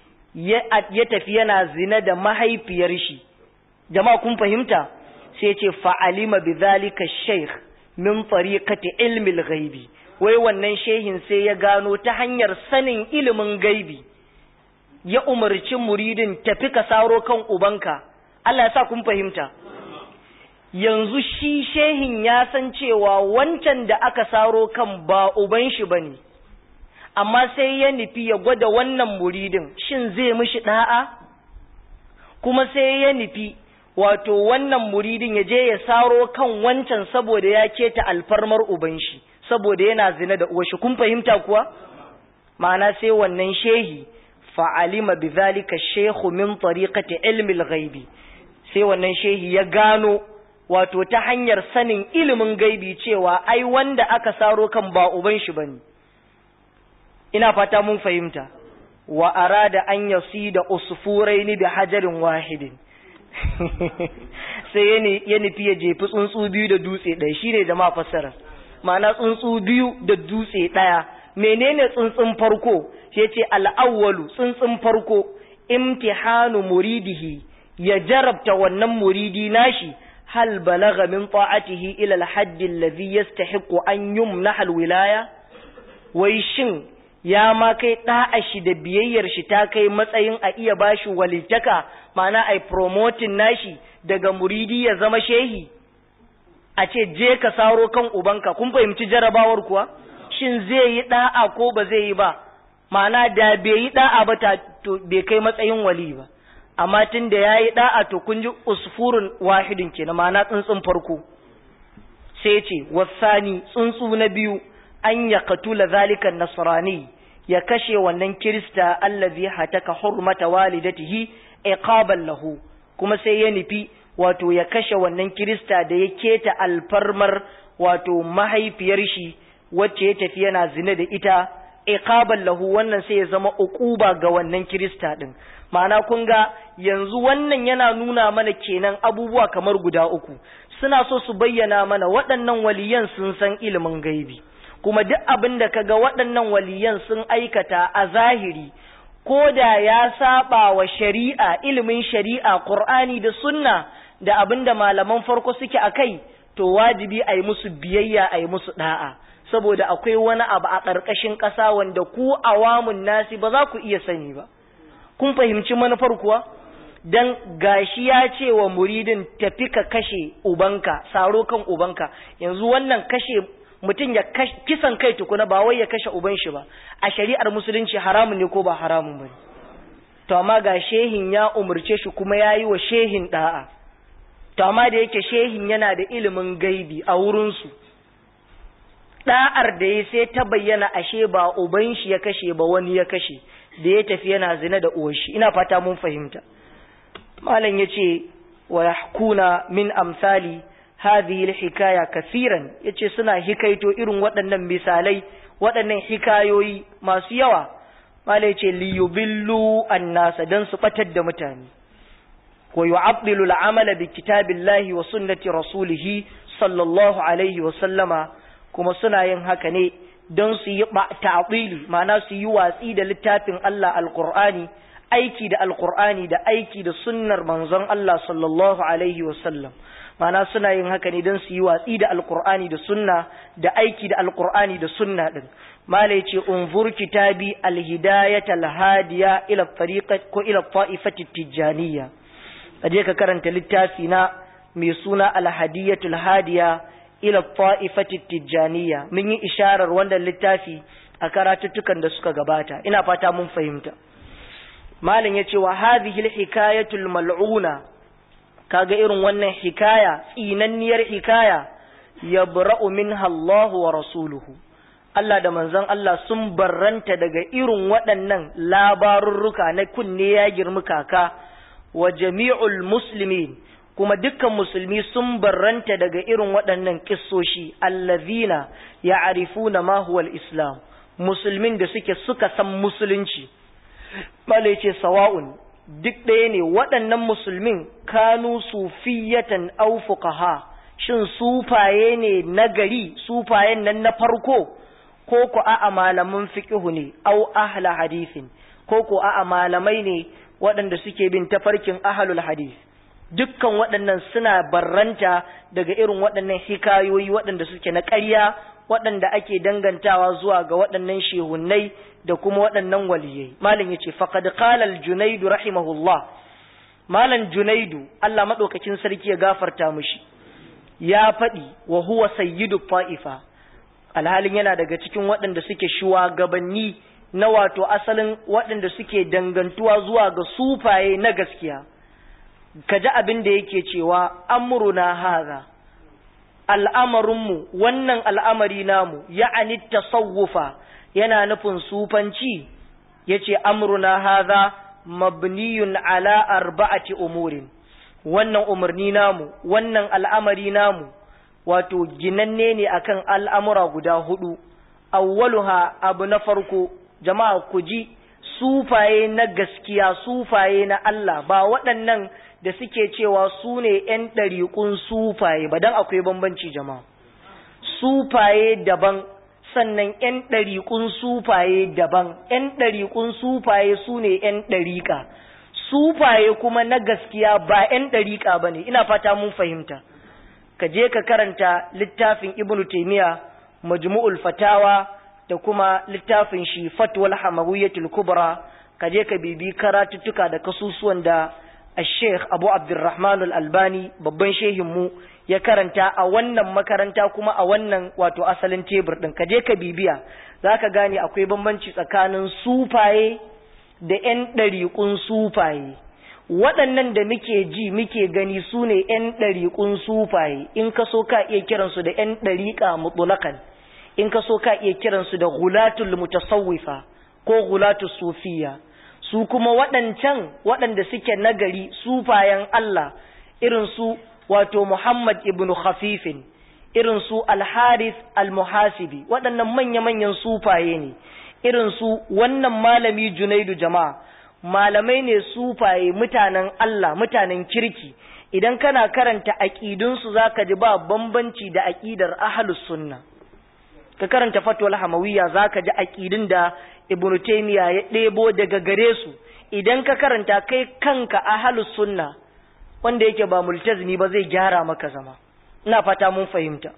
ya tafi yana zina da mahaifiyar shi jama'a kun fahimta sai ce fa'alima bi zalika shaykh min tariqati ilmi al-ghaibi wai wannan shehin sai ya gano ta hanyar sanin ilimin gaibi ya umarci muridin tafi ka saro kan ubanka Allah ya sa kun fahimta yanzu shi shehin ya san cewa wancan da aka saro kan ba uban shi bane amma sai ya nufi ya gwada wannan muridin shin zai mishi da'a kuma sai ya nufi wato wannan muridin ya je ya saro kan wancan saboda ya keta alfarmar uban shi saboda yana zina da uwashi kun fahimta kuwa ma'ana sai wannan shehi fa'alima bi zalika shehu min tariqati ilmi al-ghaibi sai wannan shehi ya gano wato ta hanyar sanin ilimin gaibi cewa ai wanda aka saro kan ba uban shi bane ina fata mun fahimta wa arada an yasida usfuraini bi hajarin wahidin sai ya nufi ya jefi tsuntsu biyu da dutse ɗaya shi ne jama'a fassara ma'ana tsuntsu biyu da dutse ɗaya menene tsuntsun farko shi ce al'awwalu tsuntsun farko imtihanu muridihi ya jarabta wannan muridi nashi hal balagha min ta'atihi ila al-hadd alladhi yastahiqu an yumnaha al-wilaya wai shin ya ma kai da'a shi da biyayyar shi ta kai matsayin a iya bashi walitaka ma'ana ai promoting nashi daga muridi ya zama shehi a ce je ka saro kan ubanka kun fahimci jarabawar kuwa shin zai yi da'a ko ba zai yi ba ma'ana da bai yi da'a ba ta to bai kai matsayin wali ba amma tun da ya yi da'a to kun ji usfurun wahidin kenan ma'ana tsuntsun farko sai ce wasani tsuntsu na biyu an ya katula zalikan nasrani ya kashe wannan kirista allazi hataka hurmata walidatihi iqaban lahu kuma sai ya nufi wato ya kashe wannan kirista da ya keta alfarmar wato mahaifiyar shi wacce ya tafi yana zina da ita iqaban lahu wannan sai ya zama uquba ga wannan kirista din ma'ana kun ga yanzu wannan yana nuna mana kenan abubuwa kamar guda uku suna so su bayyana mana waɗannan waliyan sun san ilimin gaibi kuma duk abin da kaga waɗannan waliyan sun aikata a zahiri ko da ya saba wa shari'a ilimin shari'a Qur'ani da sunna da abin da malaman farko suke a kai to wajibi a yi musu biyayya a yi musu da'a saboda akwai wani abu a ƙarƙashin ƙasa wanda ku awamun nasi ba za ku iya sani ba kun fahimci manufar kuwa dan gashi ya ce wa muridin tafi ka kashe ubanka saro kan ubanka yanzu wannan kashe mutum ya kisan kai tukuna ba wai ya kashe uban shi ba a shari'ar musulunci haramun ne ko ba haramun ba to amma ga shehin ya umurce shi kuma ya yi wa shehin da'a to amma da yake shehin yana da ilimin gaibi a wurinsu da'ar da ya sai ta bayyana ashe ba uban shi ya kashe ba wani ya kashe da ya tafi yana zina da uwar shi ina fata mun fahimta malam yace wa yahkuna min amsali hadhihi alhikaya kaseeran yace suna hikaito irin waɗannan misalai waɗannan hikayoyi masu yawa malam yace li yubillu annasa dan su batar da mutane wa yu'abdilu al'amala bi kitabillahi wa sunnati rasulih sallallahu alaihi wa sallama kuma suna yin haka ne don su yi ta'wili ma'ana su yi watsi da littafin Allah alqur'ani aiki da alqur'ani da aiki da sunnar manzon Allah sallallahu alaihi wa sallam mana suna yin haka ne don su yi watsi da alkur'ani da sunna da aiki da alkur'ani da sunna din mala yace unzur kitabi alhidayat alhadiya ila tariqat ko ila ta'ifati tijaniyya kaje ka karanta littafi na mai suna alhadiyatul hadiya ila ta'ifati tijaniyya mun yi isharar wannan littafi a karatuttukan da suka gabata ina fata mun fahimta malam yace wa hadhihi alhikayatul mal'una kaga irin wannan hikaya tsinanniyar hikaya ya bura'u minha Allah wa rasuluhu Allah da manzon Allah sun barranta daga irin waɗannan labarurruka na kunne ya girmi kaka wa jami'ul muslimin kuma dukkan musulmi sun barranta daga irin waɗannan kissoshi allazina ya'rifuna ma huwa al-islam musulmin da suke suka san musulunci mala ce sawa'un duk ɗaya ne waɗannan musulmin kanu sufiyatan au fuqaha shin sufaye ne na gari sufayen nan na farko ko ku a'a malaman fiqhu ne au ahla hadithin ko ku a'a malamai ne waɗanda suke bin tafarkin ahlul hadith dukkan waɗannan suna barranta daga irin waɗannan hikayoyi waɗanda suke na ƙarya waɗanda ake dangantawa zuwa ga waɗannan shehunnai da kuma waɗannan waliyai malam yace faqad qala al-junayd rahimahullah malam junaidu Allah madaukakin sarki ya gafarta mishi ya faɗi wa huwa sayyidu ta'ifa alhalin yana daga cikin waɗanda suke shugabanni na wato asalin waɗanda suke dangantuwa zuwa ga sufaye na gaskiya kaji abin da yake cewa amruna haza al'amarinmu wannan al'amari namu ya'ani tasawufa yana nufin sufanci yace amruna haza mabniyun ala arba'ati umurin wannan umarni namu wannan al'amari namu wato ginanne ne akan al'amura guda hudu awwaluha abu na farko jama'a ku ji sufaye na gaskiya sufaye na Allah ba waɗannan da suke cewa su ne ‘yan ɗariƙun sufaye ba don akwai bambanci jama'a sufaye daban sannan ‘yan ɗariƙun sufaye daban ‘yan ɗariƙun sufaye su ne ‘yan ɗariƙa sufaye kuma na gaskiya ba ‘yan ɗariƙa ba ne ina fata mun fahimta ka je ka karanta littafin ibnu taimiya majmu'ul fatawa da kuma littafin shi fatwal hamawiyatul kubra ka je ka bibi karatuttuka da kasusuwan da Sheikh Abu Abdurrahman Al-Albani babban shehin mu ya karanta a wannan makaranta kuma a wannan wato asalin tebur din ka je ka bibiya zaka gane akwai bambanci tsakanin sufaye da ƴan ɗariƙun sufaye waɗannan da muke ji muke gani su ne ƴan ɗariƙun sufaye in ka so ka iya kiransu da ƴan ɗariƙa mutulakan in ka so ka iya kiransu da gulatul mutasawwifa ko gulatul sufiya su kuma waɗancan waɗanda suke nagari sufayen Allah irin su wato Muhammad ibn Khafifin irin su Al-Harith Al-Muhasibi waɗannan manya-manyan sufaye ne irin su wannan malami Junaidu jama'a malamai ne sufaye mutanen Allah mutanen kirki idan kana karanta aqidunsu zaka ji ba bambanci da aqidar ahlus sunna ka karanta fatwal hamawiyya zaka ji aqidin da ibnu taymiya ya ɗebo daga gare su idan ka karanta kai kanka ahlus sunna wanda yake ba multazimi ba zai gyara maka zama ina fata mun fahimta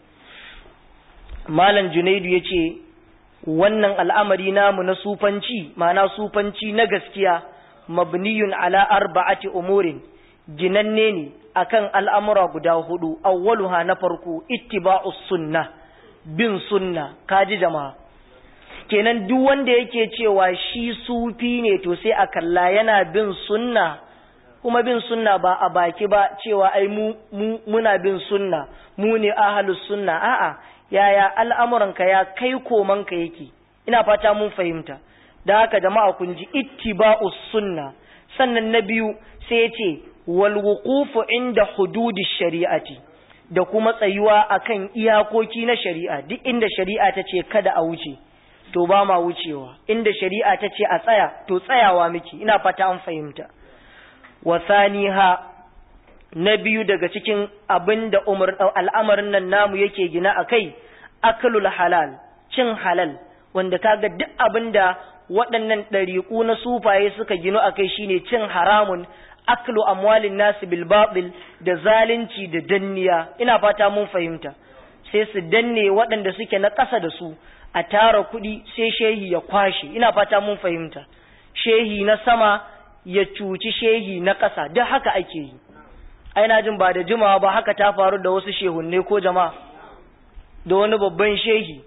malam junaidu yace wannan al'amari namu na sufanci ma'ana sufanci na gaskiya mabniyun ala arba'ati umurin ginanne ne akan al'amura guda hudu awwaluha na farko ittiba'us sunnah bin sunna kaji jama'a kenan duk wanda yake cewa shi sufi ne to sai a kalla yana bin sunna kuma bin sunna ba a baki ba cewa ai mu, mu muna bin sunna mu ne ahlus sunna a'a yaya al'amuranka ya kai komanka yake ina fata mun fahimta da haka jama'a kun ji ittiba'us sunna sannan na biyu sai ya ce wal wuqufu inda hududi shari'ati da kuma tsayuwa akan iyakoki na shari'a duk inda shari'a ta ce kada a wuce to ba ma wucewa inda shari'a ta ce a tsaya to tsayawa miki ina fata an fahimta wasaniha na biyu daga cikin abin da al'amarin nan namu yake gina a kai akalul halal cin halal wanda kaga duk abin da waɗannan ɗariƙu na sufaye suka gino a kai shine cin haramun aklu amwalin nasu bil batil da zalunci da danniya ina fata mun fahimta sai su danne waɗanda suke na ƙasa da su a tara kuɗi sai shehi ya kwashe ina fata mun fahimta shehi na sama ya cuci shehi na ƙasa duk haka ake yi ai na jin ba da jimawa ba haka ta faru da wasu shehunne ko jama'a da wani babban shehi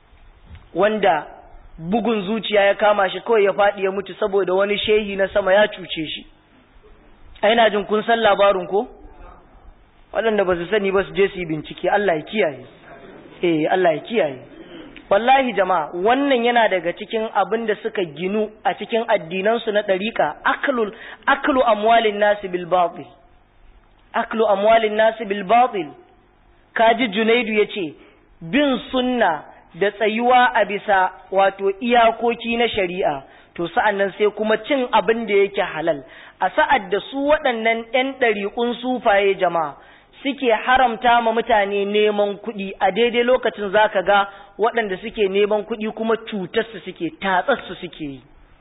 wanda bugun zuciya ya kama shi kawai ya faɗi ya mutu saboda wani shehi na sama ya cuce shi ai na jin kun san labarin ko waɗanda ba su sani ba su je su yi bincike Allah ya kiyaye eh Allah ya kiyaye wallahi jama'a wannan yana daga cikin abin da suka ginu a cikin addinansu na ɗariƙa aklul aklu amwalin nasi bil batil aklu amwalin nasi bil batil kaji junaidu yace bin sunna da tsayuwa a bisa wato iyakoki na shari'a to sa'annan sai kuma cin abin da yake halal a sa'ad da su waɗannan ‘yan ɗariƙun sufaye jama'a suke haramta ma mutane neman kuɗi a daidai lokacin za ka ga waɗanda suke neman kuɗi kuma cutarsu suke tatsarsu suke yi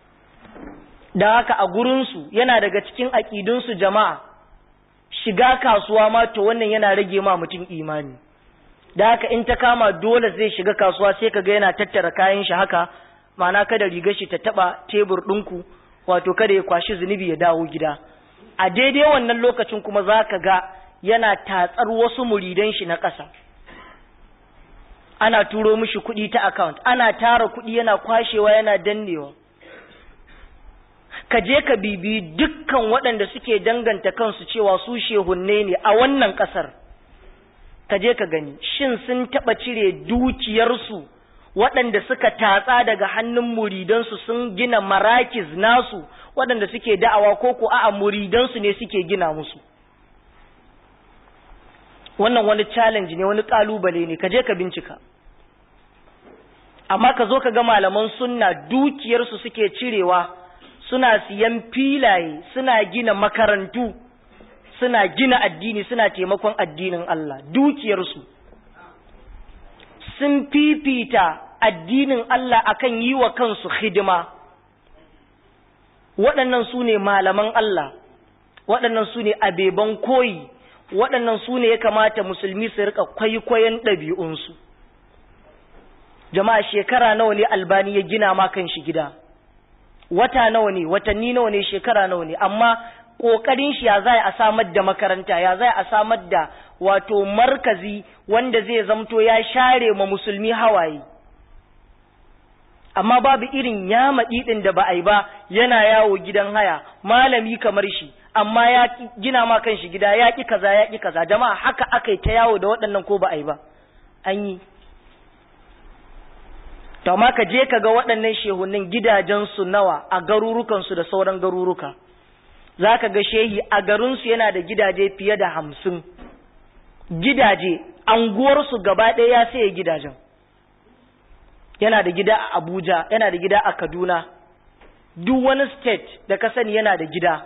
da haka a gurinsu yana daga cikin aƙidunsu jama'a shiga kasuwa ma to wannan yana rage ma mutum imani da haka in ta kama dole zai shiga kasuwa sai ka ga yana tattara kayan shi haka ma'ana kada rigar shi ta taɓa tebur ɗinku wato kada ya kwashi zunubi ya dawo gida a daidai wannan lokacin kuma za ka ga yana tatsar wasu muridan shi na ƙasa ana turo mishi kuɗi ta account ana tara kuɗi yana kwashewa yana dannewa ka je ka bibi dukkan waɗanda suke danganta kansu cewa su shehunne ne a wannan ƙasar ka je ka gani shin sun taɓa cire dukiyarsu waɗanda suka tatsa daga hannun muridansu sun gina marakis nasu waɗanda suke da'awa ko ko a'a muridansu ne suke gina musu wannan wani challenge ne wani kalubale ne ka je ka bincika amma ka zo ka ga malaman sunna dukiyarsu suke cirewa suna siyan filaye suna gina makarantu suna gina addini suna taimakon addinin Allah dukiyarsu sun fifita addinin Allah akan yi wa kansu hidima waɗannan su ne malaman Allah waɗannan su ne abeban koyi waɗannan su ne ya kamata musulmi su rika kwaikwayon ɗabi'unsu jama'a shekara nawa ne albani ya gina ma kan shi gida wata nawa ne watanni nawa ne shekara nawa ne amma ƙoƙarin shi ya zai a samar da makaranta ya zai a samar da wato markazi wanda zai zamto ya share ma musulmi hawaye amma babu irin yama ɗin da ba a yi ba yana yawo gidan haya malami kamar shi amma ya gina ma kan shi gida ya ƙi kaza ya ƙi kaza jama'a haka aka yi ta yawo da waɗannan ko ba a yi ba an yi to amma ka je ka ga waɗannan shehunan gidajensu nawa a garurukansu da sauran garuruka za ka ga shehi a garinsu yana da gidaje fiye da hamsin gidaje anguwarsu gaba ɗaya ya saye gidajen yana da gida a abuja yana da gida a kaduna duk wani state da ka sani yana da gida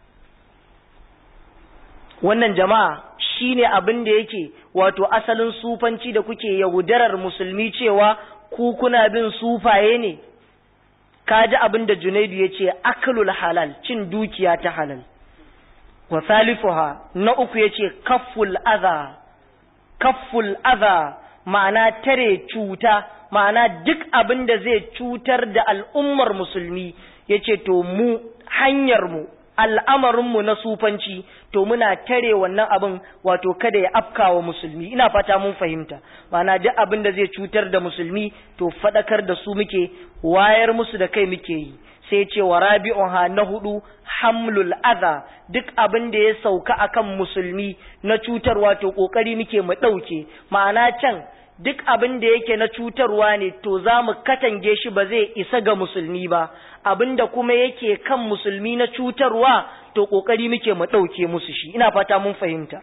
wannan jama'a shine abin da yake wato asalin sufanci da kuke yaudarar musulmi cewa ku kuna bin sufaye ne kaji abin da junaidu ya ce aklul halal cin dukiya ta halal wa salifuha na uku ya ce kafful adha kafful adha ma'ana tare cuta ma'ana duk abin da zai cutar da al'ummar musulmi ya ce to mu hanyarmu al'amarinmu na sufanci to muna tare wannan abin wato kada ya afkawa musulmi ina fata mun fahimta ma'ana duk abin da zai cutar da musulmi to faɗakar da su muke wayar musu da kai muke yi sai ce wa rabi'uha na hudu hamlul adha duk abin da ya sauka akan musulmi na cutarwa to kokari muke mu ɗauke ma'ana can duk abin da yake na cutarwa ne to za mu katange shi ba zai isa ga musulmi ba abin da kuma yake kan musulmi na cutarwa to ƙoƙari muke mu ɗauke musu shi ina fata mun fahimta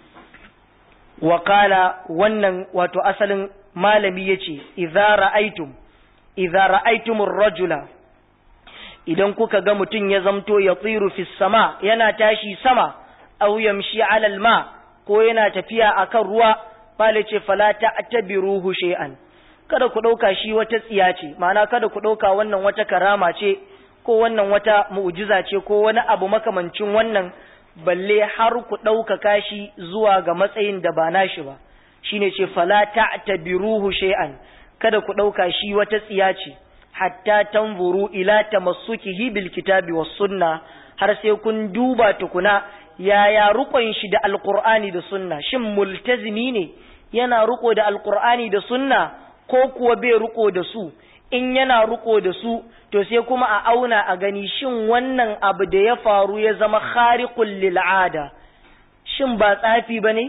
wakala wannan wato asalin malami ya ce idza ra'aitum idza ra'aitumur rajula idan kuka ga mutum ya zamto ya tsiru fi sama yana tashi sama aw yamshi alal ma ko yana tafiya akan ruwa Bale ce fala ta'tabiruhu shay'an kada ku dauka shi wata tsiya ce ma'ana kada ku dauka wannan wata karama ce ko wannan wata mu'jiza ce ko wani abu makamancin wannan balle har ku dauka kashi zuwa ga matsayin da ba nashi ba shine ce fala ta'tabiruhu shay'an kada ku dauka shi wata tsiya ce hatta tanzuru ila tamassukihi bil kitabi was sunna har sai kun duba tukuna yaya rukon shi da alqur'ani da sunna shin multazimi ne yana ruko da alqur'ani da sunna ko kuwa bai ruko da su in yana ruko da su to sai kuma a auna a gani shin wannan abu da ya faru ya zama khariqul lil ada shin ba tsafi bane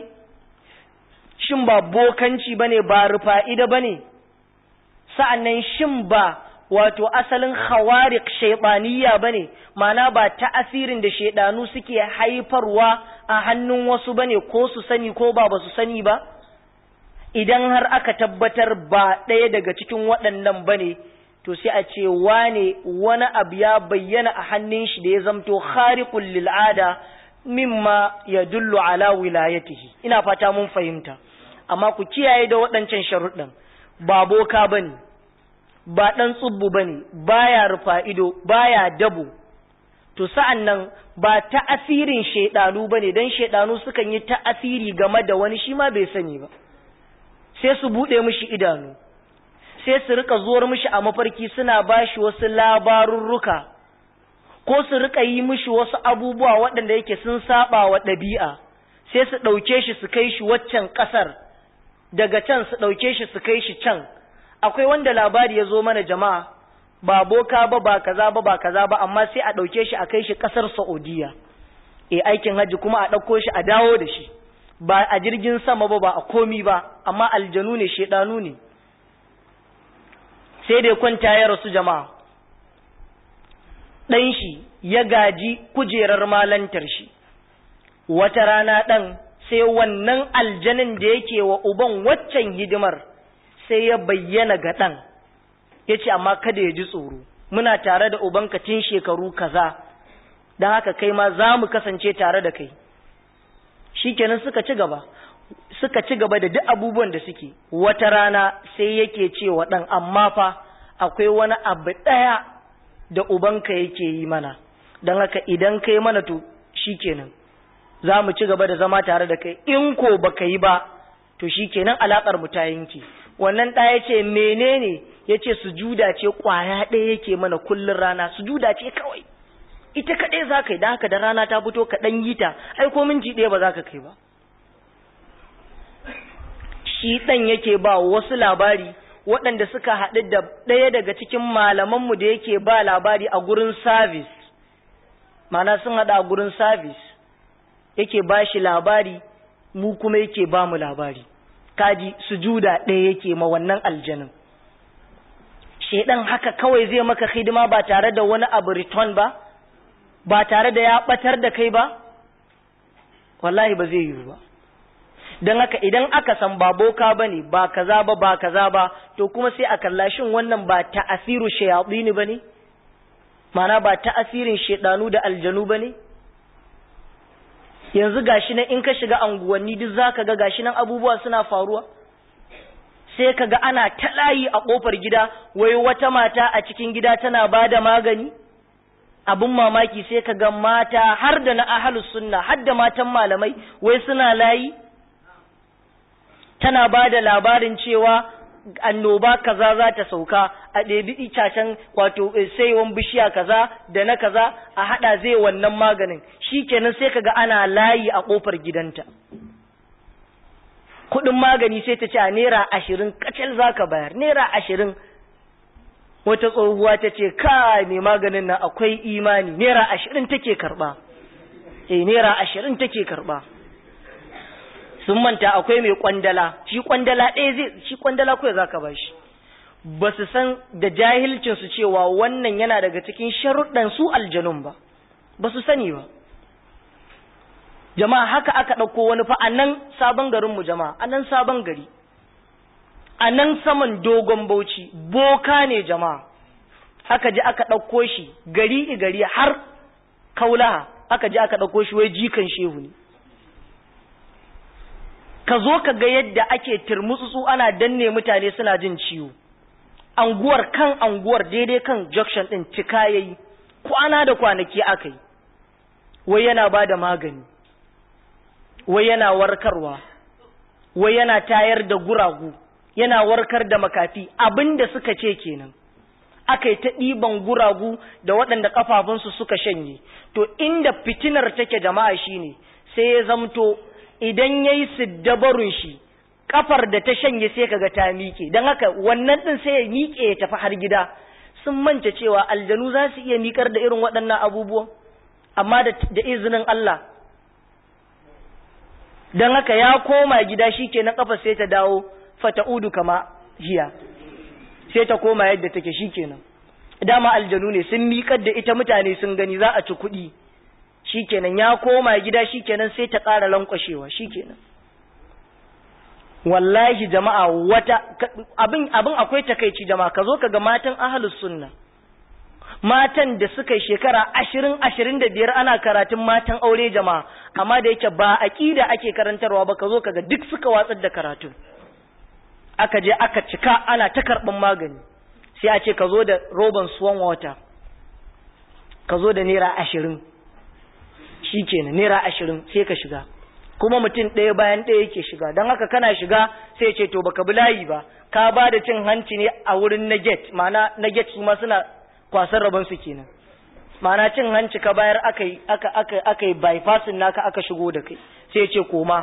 shin ba bokanci bane ba rufa'ida bane sa'annan shin ba wato asalin khawariq shaytaniya bane ma'ana ba ta'asirin da shaydanu suke haifarwa a hannun wasu bane ko su sani ko ba ba su sani ba idan har aka tabbatar ba ɗaya daga cikin waɗannan bane to sai a ce wane wani abu ya bayyana a hannun shi da ya zamto khariqul lil ada mimma yadullu ala wilayatihi ina fata mun fahimta amma ku kiyaye da waɗancan sharuɗin ba boka bane ba ɗan tsubbu ba ne, baya rufa ido, baya dabo, to sa'an nan ba ta'asirin shaiɗanu ba ne, don shaiɗanu sukan yi ta'asiri game da wani shi ma bai sani ba, sai su buɗe mishi idanu, sai su rika zuwar mishi a mafarki suna ba shi wasu labarurruka, ko su rika yi mishi wasu abubuwa waɗanda yake sun saba wa ɗabi'a, sai su ɗauke shi su kai shi waccan ƙasar, daga can su ɗauke shi su kai shi can. akwai wanda labari ya zo mana jama'a ba boka ba ba kaza ba ba kaza ba amma sai a ɗauke shi a kai shi ƙasar Saudiya e aikin hajji kuma a ɗauko shi a dawo da shi ba a jirgin sama ba ba a komi ba amma aljanu ne shedanu ne sai dai kwanta ya rasu jama'a ɗan shi ya gaji kujerar malantar shi wata rana ɗan sai wannan aljanin da yake wa uban waccan hidimar sai ya bayyana ga ɗan ya ce amma kada ya ji tsoro muna tare da ubanka tun shekaru kaza don haka kai ma za mu kasance tare da kai shikenan suka ci gaba suka ci gaba da duk abubuwan da suke wata rana sai yake cewa ɗan amma fa akwai wani abu ɗaya da ubanka yake yi mana don haka idan kai mana to shikenan za mu ci gaba da zama tare da kai in ko baka yi ba to shikenan alaƙar mu ta yanke wannan ɗaya ce menene ya ce sujuda ce ƙwaya ɗaya yake mana kullun rana sujuda ce kawai ita kaɗai za ka yi da haka da rana ta fito ka ɗan yi ta ai ko minti ɗaya ba za ka kai ba shi ɗan yake ba wasu labari waɗanda suka haɗu da ɗaya daga cikin malamanmu da yake ba labari a gurin sabis mana sun haɗu a gurin sabis yake ba shi labari mu kuma yake ba mu labari kaji sujuda ɗaya yake ma wannan aljanin shaidan haka kawai zai maka hidima ba tare da wani abu return ba ba tare da ya ɓatar da kai ba wallahi ba zai yiwu ba don haka idan aka san ba boka ba ne ba kaza ba ba kaza ba to kuma sai a kalla shin wannan ba ta'asiru shayatini ba ne mana ba ta'asirin shaidanu da aljanu ba ne yanzu gashi nan in ka shiga anguwanni duk zaka ga gashi nan abubuwa suna faruwa sai ka ga ana ta layi a kofar gida wai wata mata a cikin gida tana ba da magani abin mamaki sai ka ga mata har da na ahalus sunna har da matan malamai wai suna layi tana ba da labarin cewa annoba kaza za ta sauka a ɗebi itacen wato saiwan bishiya kaza da na kaza a haɗa zai wannan maganin shi kenan sai kaga ana layi a ƙofar gidanta kuɗin magani sai ta ce a naira ashirin kacal za ka bayar naira ashirin wata tsohuwa ta ce ka mai maganin nan akwai imani naira ashirin take karɓa eh naira ashirin take karɓa sun manta akwai mai kwandala shi kwandala ɗaya zai shi kwandala kawai zaka ba shi ba su san da jahilcin su cewa wannan yana daga cikin sharuɗan su aljanun ba ba su sani ba jama'a haka aka ɗauko wani fa a nan sabon garinmu jama'a a nan sabon gari a nan saman dogon bauchi boka ne jama'a aka ji aka ɗauko shi gari gari har kaulaha aka ji aka ɗauko shi wai jikan shehu ne ka zo ka ga yadda ake turmutsutsu ana danne mutane suna jin ciwo anguwar kan anguwar daidai kan junction din cika yayi kwana da kwanaki aka yi wai yana ba da magani wai yana warkarwa wai yana tayar da guragu yana warkar da makafi abinda suka ce kenan aka yi ta ɗiban guragu da waɗanda ƙafafunsu suka shanye to inda fitinar take jama'a shine sai ya zamto idan ya yi siddabarun shi kafar da ta shanye sai kaga ta miƙe don haka wannan ɗin sai ya miƙe ya tafi har gida sun manta cewa aljanu za su iya miƙar da irin waɗannan abubuwan amma da izinin Allah don haka ya koma gida shi ke na kafa sai ta dawo fata'udu kama hiya sai ta koma yadda take shi kenan dama aljanu ne sun miƙar da ita mutane sun gani za a ci kuɗi shikenan ya koma gida shikenan sai ta ƙara lankwashewa shikenan wallahi jama'a wata abin abin akwai takeici jama'a ka zo ka ga matan ahlus sunna matan da suka yi shekara ashirin ashirin da biyar ana karatun matan aure jama'a amma da yake ba aƙida ake karantarwa ba ka zo ka ga duk suka watsar da karatun aka je aka cika ana ta karɓin magani sai a ce ka zo da roban swan water ka zo da naira ashirin shi kenan naira ashirin sai ka shiga kuma mutum ɗaya bayan ɗaya yake shiga don haka kana shiga sai ce to baka bi layi ba ka ba da cin hanci ne a wurin na get ma'ana na get su ma suna kwasan rabon su kenan ma'ana cin hanci ka bayar aka yi aka aka aka yi bypassing naka aka shigo da kai sai ce koma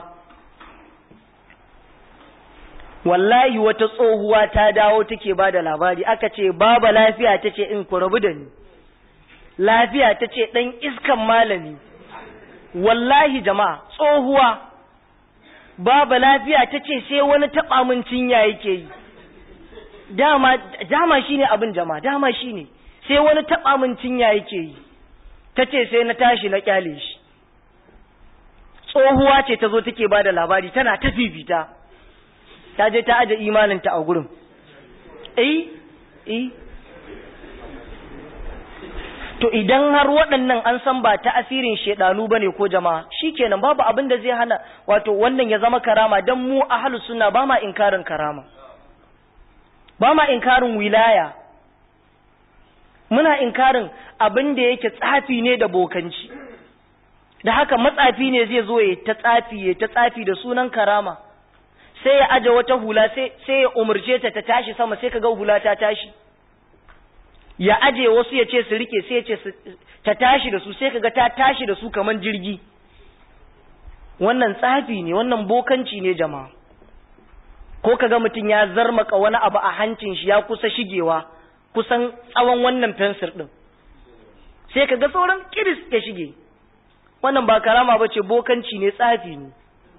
wallahi wata tsohuwa ta dawo take ba da labari aka ce baba lafiya ta ce in ku rabu da ni lafiya ta ce ɗan iskan malami wallahi jama'a tsohuwa baba lafiya ta ce sai wani taɓa min cinya yake yi dama dama shine abin jama'a dama shine sai wani taɓa min cinya yake yi ta ce sai na tashi na kyale shi tsohuwa ce ta zo take ba da labari tana ta fifita ta je ta aje imaninta a gurin eh eh to idan har waɗannan an san ba ta asirin shedanu bane ko jama'a shikenan babu abin da zai hana wato wannan ya zama karama dan mu ahlus sunna ba ma inkarin karama ba ma inkarin wilaya muna inkarin abin da yake tsafi ne da bokanci da haka matsafi ne zai zo ya ta tsafi ya ta tsafi da sunan karama sai ya aje wata hula sai sai ya umurce ta ta tashi sama sai kaga hula ta tashi ya aje wasu ya ce su rike sai ya ce ta tashi da su sai kaga ta tashi da su kaman jirgi wannan tsafi ne wannan bokanci ne jama'a ko kaga mutum ya zarmaka wani abu a hancin shi ya kusa shigewa kusan tsawon wannan fensir din sai kaga sauran kiris ya shige wannan ba karama ba ce bokanci ne tsafi ne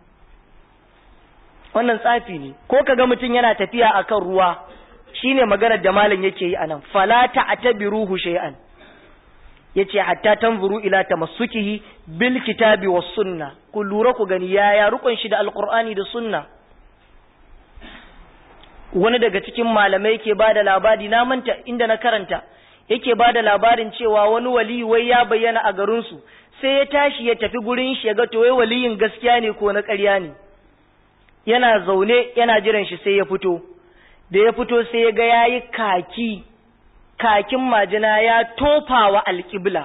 wannan tsafi ne ko kaga mutum yana tafiya akan ruwa shine maganar da malam yake yi anan fala ta'tabiruhu shay'an yace hatta tanzuru ila tamassukihi bil kitabi was sunna ku lura ku gani yaya rukun shi da alqur'ani da sunna wani daga cikin malamai yake bada labari na manta inda na karanta yake bada labarin cewa wani wali wai ya bayyana a garin su sai ya tashi ya tafi gurin shi ya ga to wai waliyin gaskiya ne ko na ƙarya ne yana zaune yana jiran shi sai ya fito da ya fito sai ya ga yayi kaki kakin majina ya tofa wa alƙibla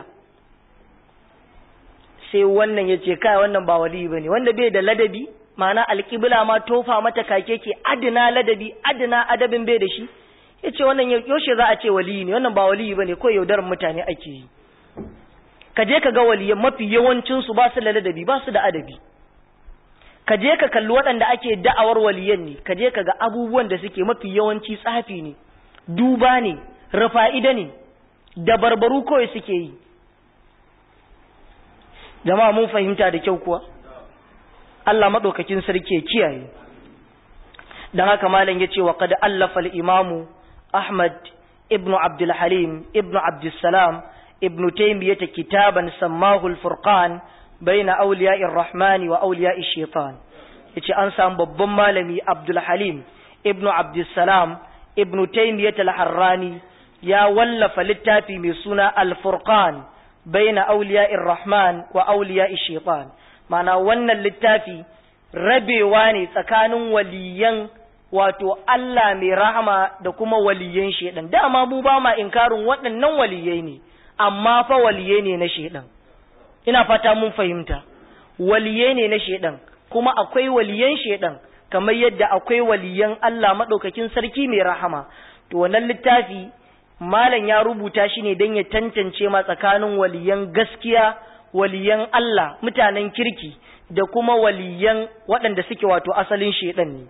sai wannan ya ce kai wannan ba wali ba ne wanda bai da ladabi ma'ana alƙibla ma tofa mata kake ke adina ladabi adina adabin bai da shi ya ce wannan yaushe za a ce wali ne wannan ba wali ba ne ko yaudarar mutane ake yi ka je ka ga waliyan mafi yawancinsu ba su da ladabi ba su da adabi ka je ka kalli waɗanda ake da'awar waliyan ne ka je ka ga abubuwan da suke mafi yawanci tsafi ne duba ne rafa'ida ne da barbaru kawai suke yi jama'a mun fahimta da kyau kuwa Allah maɗaukakin sarki ya kiyaye don haka malam ya ce wa kada allafa imamu ahmad ibn abdul halim ibn abdul salam ibn taymiyyah kitaban sammahu al-furqan baina awliya'ir rahmani wa awliya'ish shaitan yace an samu babban malami abdul halim ibn abdul salam ibn taymiyyah al-harrani ya wallafa littafi mai suna al-furqan baina awliya'ir rahman wa awliya'ish shaitan mana wannan littafi rabewa ne tsakanin waliyan wato Allah mai rahama da kuma waliyan shaitan dama mu ba ma inkarin waɗannan waliyai ne amma fa waliyai ne na shaitan ina fata mun fahimta waliyai ne na shaitan kuma akwai waliyan shaitan kamar yadda akwai waliyan Allah madaukakin sarki mai rahama to wannan littafi malam ya rubuta shi ne don ya tantance ma tsakanin waliyan gaskiya waliyan Allah mutanen kirki da kuma waliyan waɗanda suke wato asalin shaidan ne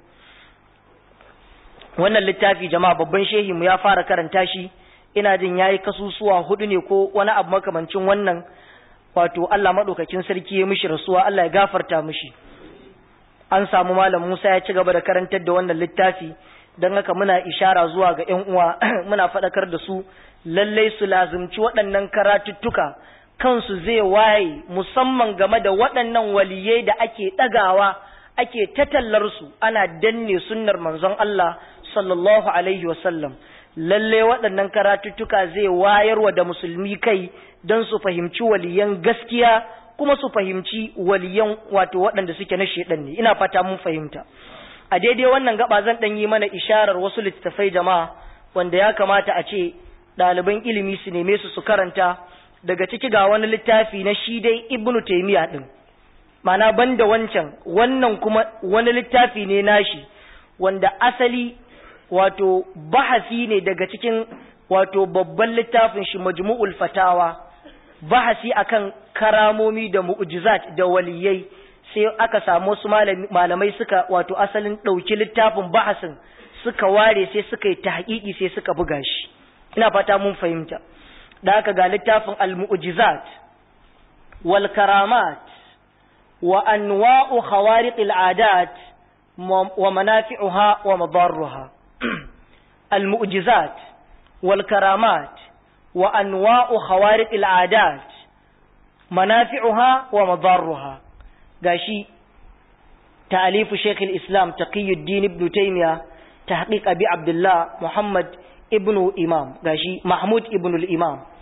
wannan littafi jama'a babban shehi mu ya fara karanta shi ina jin yayi kasusuwa hudu ne ko wani abu makamancin wannan wato Allah madaukakin sarki ya mishi rasuwa Allah ya gafarta mishi an samu malam Musa ya ci gaba da karantar da wannan littafi don haka muna ishara zuwa ga ƴan uwa muna faɗakar da su lallai su lazumci waɗannan karatuttuka kansu zai waye musamman game da waɗannan waliyai da ake ɗagawa ake tatallar su ana danne sunnar manzon Allah sallallahu alaihi wasallam lallai waɗannan karatuttuka zai wayarwa da musulmi kai don su fahimci waliyan gaskiya kuma su fahimci waliyan wato waɗanda suke na shedan ne ina fata mun fahimta a daidai wannan gaba zan ɗan yi mana isharar wasu littattafai jama'a wanda ya kamata a ce ɗaliban ilimi su neme su su karanta daga ciki ga wani littafi na shi dai ibnu taimiya ɗin mana banda wancan wannan kuma wani littafi ne nashi wanda asali wato bahasi ne daga cikin wato babban littafin shi majmu'ul fatawa bahasi akan karamomi da mu'jizat da waliyai sai aka samu wasu malamai suka wato asalin ɗauki littafin bahasin suka ware sai suka yi tahqiqi sai suka buga shi ina fata mun fahimta da aka ga littafin al-mu'jizat wal karamat wa anwa'u khawariq al-adat wa manafi'uha wa madarruha al-mu'jizat wal karamat wa anwa'u khawariq al-adat manafi'uha wa madarruha gashi ta'alifu Sheikh al-Islam Taqiyuddin Ibn Taymiyyah tahqiq Abi Abdullah Muhammad ibn Imam gashi Mahmud ibn al-Imam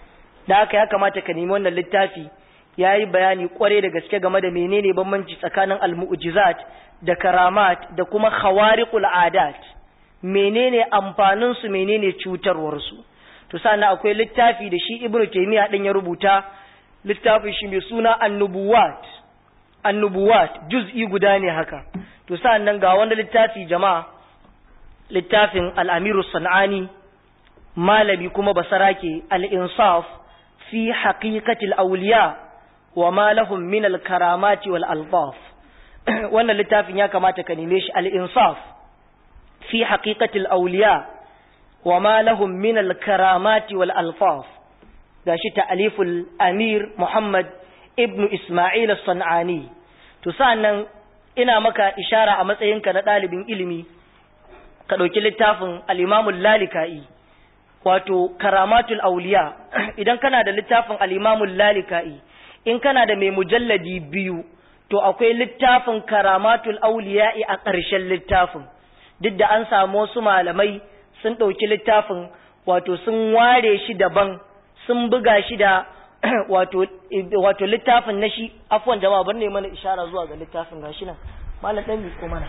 da haka ya kamata ka nemi wannan littafi ya yi bayani kware da gaske game da menene bambanci tsakanin al-mu'jizat da karamat da kuma khawariqul adat menene amfanin su menene cutarwar su to sannan akwai littafi da shi ibnu taymiya din ya rubuta littafin shi mai suna annubuwat annubuwat juz'i guda ne haka to sannan ga wanda littafi jama'a littafin al-amiru sanani malami kuma basarake al-insaf fi haqiqatil awliya wa ma lahum min al-karamati wal alfaf wannan littafin ya kamata ka neme shi al-insaf fi haqiqatil awliya wa ma lahum min al-karamati wal alfaf gashi ta'aliful amir Muhammad ibn Ismail as-San'ani to sannan ina maka ishara a matsayinka na ɗalibin ilimi ka ɗauki littafin al-Imam al-Lalikai wato Karamatul Awliya idan kana da littafin al-Imam al-Lalikai in kana da mai mujalladi biyu to akwai littafin Karamatul Awliya a ƙarshen littafin duk da an samu wasu malamai sun ɗauki littafin wato sun ware shi daban sun buga shi da wato wato littafin na shi afwan jama'a bar ne mana ishara zuwa ga littafin gashi nan malam dan ko mana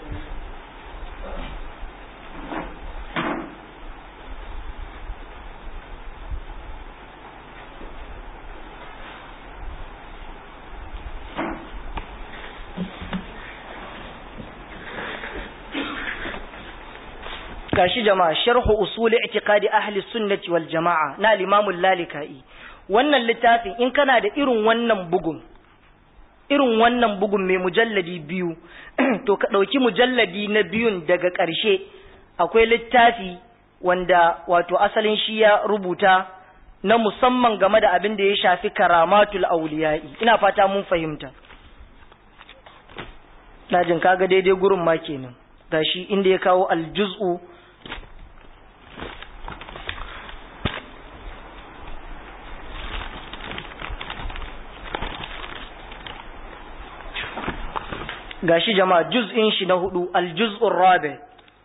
gashi jama'a sharhu usul i'tiqadi ahli sunnati wal jama'a na al-imam al-lalikai wannan littafin in kana da irin wannan bugun irin wannan bugun mai mujalladi biyu to ka dauki mujalladi na biyun daga ƙarshe akwai littafi wanda wato asalin shi ya rubuta na musamman game da abin da ya shafi karamatul awliya'i ina fata mun fahimta na jin kaga daidai gurin ma kenan gashi inda ya kawo aljuz'u gashi jama'a juz'in shi na hudu aljuz'ur rabi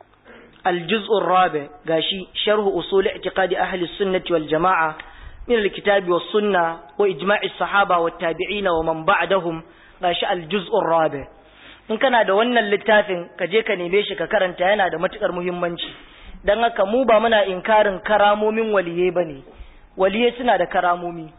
aljuz'ur rabi gashi sharhu usul i'tiqadi ahli sunnati wal jama'a min alkitabi was sunna wa ijma'i sahaba wat tabi'in wa man ba'dahum gashi aljuz'ur rabi in kana da wannan littafin ka je ka neme shi ka karanta yana da matukar muhimmanci dan haka mu ba muna inkarin karamomin waliye bane waliye suna da karamomi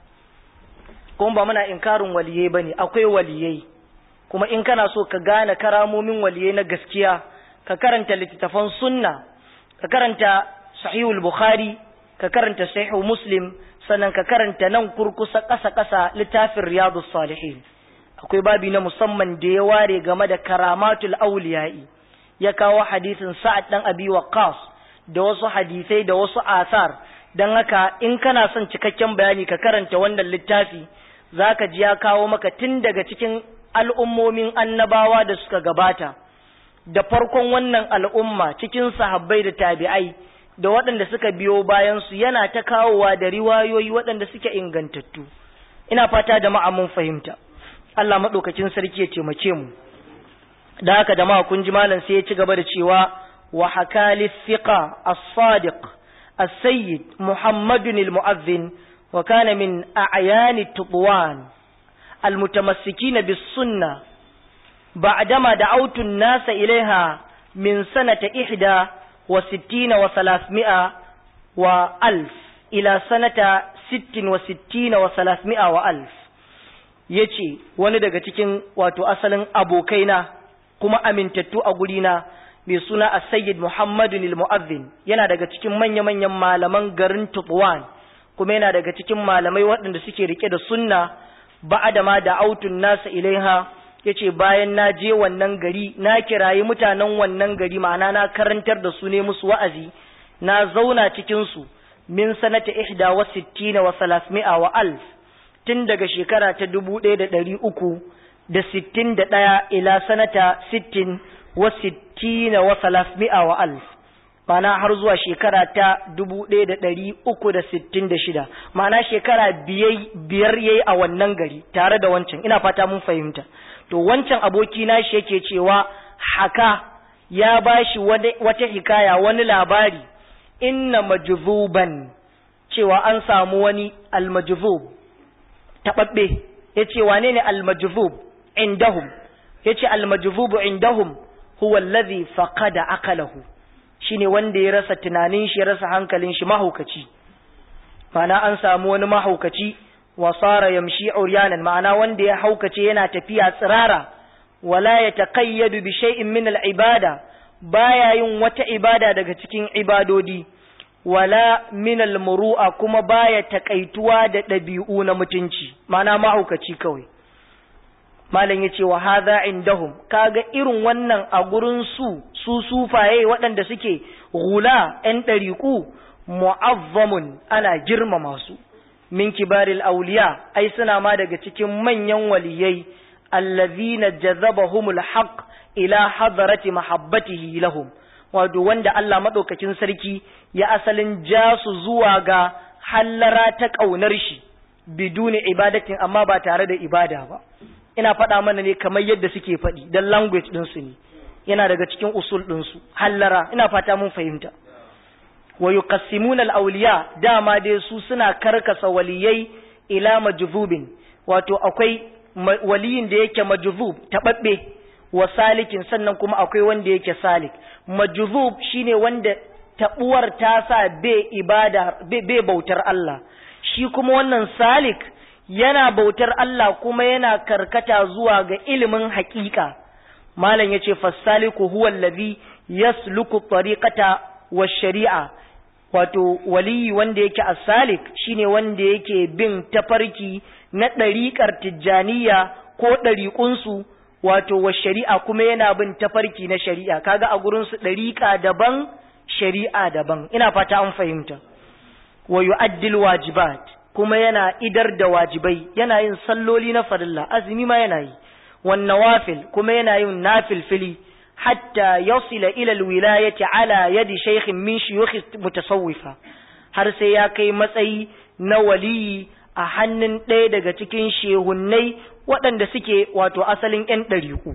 kuma ba muna inkarin waliye bane akwai waliyai kuma in kana so ka gane karamomin waliyai na gaskiya ka karanta littattafan sunna ka karanta sahihul bukhari ka karanta sahihu muslim sannan ka karanta nan kurkusa ƙasa ƙasa littafin riyadus salihin akwai babi na musamman da ya ware game da karamatul auliya'i ya kawo hadisin sa'ad dan abi waqqas da wasu hadisai da wasu asar dan haka in kana son cikakken bayani ka karanta wannan littafi zaka ji ya kawo maka tun daga cikin al'ummomin annabawa da suka gabata, da farkon wannan al'umma cikin sahabbai da tabi'ai da waɗanda suka biyo bayansu yana ta kawowa da riwayoyi waɗanda suke ingantattu. Ina fata da mun fahimta, Allah maɗaukacin sarki ya taimake mu. Da haka da kun ji malam sai ya ci gaba da cewa wa hakali fiqa as-sadiq as-sayyid Muhammadun al-mu'azzin wa kana min a'yani tuqwan المتمسكين بالسنة بعدما دعوت الناس إليها من سنة إحدى وستين وثلاثمائة وألف إلى سنة ست وستين وثلاثمائة وألف yace wani daga cikin wato asalin abokaina kuma amintattu a gurina mai suna as-sayyid Muhammadun al-Mu'adhdhin yana daga cikin manya-manyan malaman garin Tutwan kuma yana daga cikin malamai waɗanda suke rike da sunna ba'ada ma da autun nasa ilaiha yace bayan na je wannan gari na kirayi mutanen wannan gari ma'ana na karantar da su ne musu wa'azi na zauna cikin su min sanata ihda wa sittina wa salasmi'a wa alf tun daga shekara ta dubu ɗaya da ɗari uku da sittin da ɗaya ila sanata sittin wa sittina wa salasmi'a wa alf ma'ana har zuwa shekara ta dubu ɗaya da ɗari uku da sittin da shida ma'ana shekara biyar ya yi a wannan gari tare da wancan ina fata mun fahimta to wancan aboki na shi yake cewa haka ya ba shi wata hikaya wani labari inna majzuban cewa an samu wani almajzub tababbe yace wane ne almajzub indahum yace almajzubu indahum huwa alladhi faqada aqalahu shine wanda ya rasa tunanin shi ya rasa hankalin shi mahaukaci ma'ana an samu wani mahaukaci wa sara yamshi uryanan ma'ana wanda ya haukace yana tafiya tsirara wala yataqayyadu bi shay'in min al-ibada baya yin wata ibada daga cikin ibadodi wala min al-muru'a kuma baya takaituwa da dabi'u na mutunci ma'ana mahaukaci kawai malam yace wa hadha indahum kaga irin wannan a gurin su su sufaye waɗanda suke gula ɗan ɗariƙu mu'azzamun ana girmama su min kibaril auliya ai suna ma daga cikin manyan waliyai allazina jazabahumul haqq ila hadarati mahabbatihi lahum wato wanda Allah madaukakin sarki ya asalin ja su zuwa ga hallara ta kaunar shi biduni ibadatin amma ba tare da ibada ba ina faɗa mana ne kamar yadda suke faɗi dan language ɗinsu ne yana daga cikin usul ɗinsu hallara ina fata mun fahimta wa yuqassimuna al-awliya dama dai su suna karkasa waliyai ila majzubin wato akwai waliyin da yake majzub tababbe wa salikin sannan kuma akwai wanda yake salik majzub shine wanda tabuwar ta sa be ibada be bautar Allah shi kuma wannan salik yana bautar Allah kuma yana karkata zuwa ga ilimin haƙiƙa malam yace fasaliku huwa allazi yasluku tariqata wa shari'a wato waliyi wanda yake asalik shine wanda yake bin tafarki na ɗariƙar tijjaniya ko ɗariƙunsu wato wa shari'a kuma yana bin tafarki na shari'a kaga a gurinsu ɗariƙa daban shari'a daban ina fata an fahimta wa yu'addil wajibat kuma yana idar da wajibai yana yin salloli na farilla azumi ma yana yi wan nawafil kuma yana yin nafilfili hatta yasila ila alwilayati ala yadi shaykhin min shuyukh mutasawwifa har sai ya kai matsayi na waliyi a hannun ɗaya daga cikin shehunnai waɗanda suke wato asalin ƴan ɗariƙu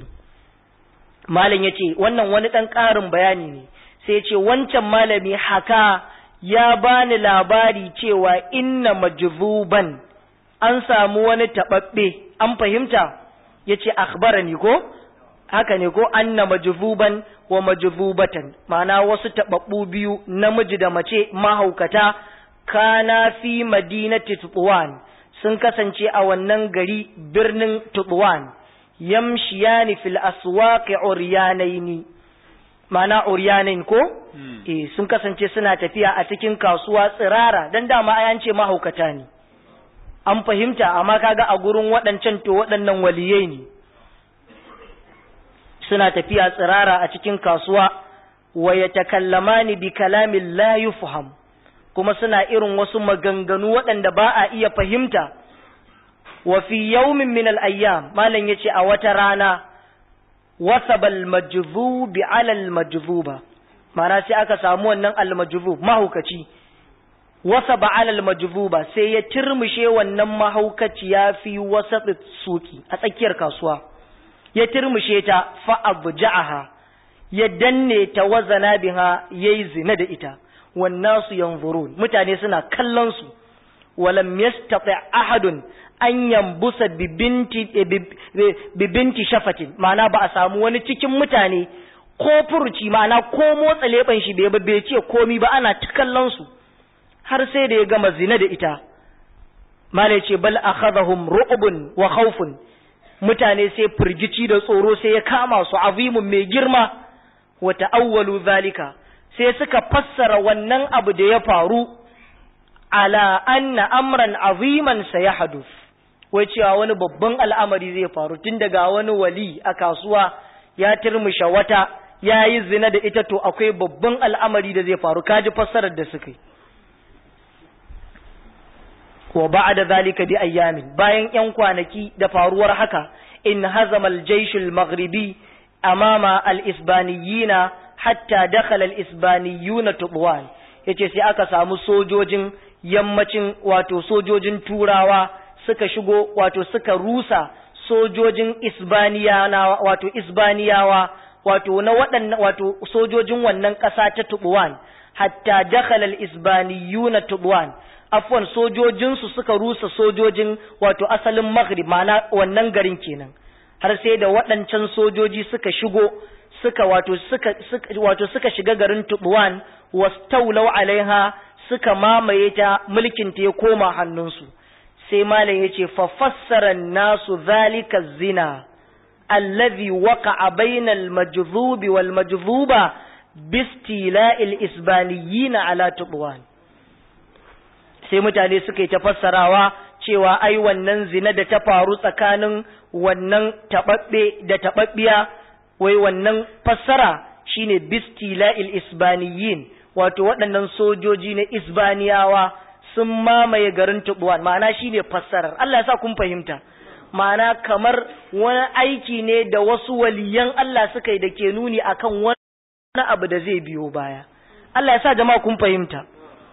malam yace wannan wani ɗan ƙarin bayani ne sai ce wancan malami haka ya bani labari cewa inna majzuban an samu wani taɓaɓɓe an fahimta yace akhbarani ko haka ne ko anna majzuban wa majzubatan ma'ana wasu tababbu biyu namiji da mace mahaukata kana fi madinati tutwan sun kasance a wannan gari birnin tutwan yamshiyani fil aswaqi uryanaini ma'ana uryanain ko eh sun kasance suna tafiya a cikin kasuwa tsirara dan dama ayan ce mahaukata ne an fahimta amma kaga a gurin waɗancan to waɗannan waliyai ne suna tafiya tsirara a cikin kasuwa wa ya takallamani bi kalamin la yufham kuma suna irin wasu maganganu waɗanda ba a iya fahimta wa fi yawmin min al-ayyam malam yace a wata rana wasaba al-majzubi ala al-majzuba ma'ana sai aka samu wannan al-majzub mahaukaci wasaba ala al-majzuba sai ya turmushe wannan mahaukaci ya fi wasat suki a tsakiyar kasuwa ya turmushe ta fa'abja'aha ya danne ta wazana biha yayi zina da ita wannasu yanzurun mutane suna kallon su walam yastati ahadun an yambusa bibinti bibinti shafatin ma'ana ba a samu wani cikin mutane ko furuci ma'ana ko motsa leban shi bai bai ce komi ba ana ta kallon su har sai da ya gama zina da ita malai ce bal akhadhahum ru'bun wa khawfun mutane sai firgici da tsoro sai ya kama su azimun mai girma wa ta'awwalu zalika sai suka fassara wannan abu da ya faru ala anna amran aziman sayahduth wai cewa wani babban al'amari zai faru tun daga wani wali a kasuwa ya turmusha wata ya yi zina da ita to akwai babban al'amari da zai faru kaji fassarar da suka yi wa ba'da zalika bi ayyamin bayan yan kwanaki da faruwar haka in hazama al-jaysh al-maghribi amama al-isbaniyina hatta dakhala al-isbaniyuna tubwan yace sai aka samu sojojin yammacin wato sojojin turawa suka shigo wato suka rusa sojojin isbaniyawa wato isbaniyawa wato na waɗannan wato sojojin wannan ƙasa ta tubwan hatta dakhala al-isbaniyuna tubwan afwan sojojinsu suka rusa sojojin wato asalin maghrib ma'ana wannan garin kenan har sai da waɗancan sojoji suka shigo suka wato suka, suka wato suka shiga garin Tubuwan wastaulau alaiha suka mamaye ta mulkin ta ya koma hannunsu sai malam yace fa fassara nasu zalika zina allazi waqa'a bainal majzubi wal majzuba bistila'il isbaniyina ala Tubuwan sai mutane suka yi ta fassarawa cewa ai wannan zina da ta faru tsakanin wannan taɓaɓɓe da taɓaɓɓiya wai wannan fassara shine bistila'il isbaniyin wato waɗannan sojoji na isbaniyawa sun mamaye garin tubuwan ma'ana shine fassarar Allah ya sa kun fahimta ma'ana kamar wani aiki ne da wasu waliyan Allah suka yi da ke nuni akan wani abu da zai biyo baya Allah ya sa jama'a kun fahimta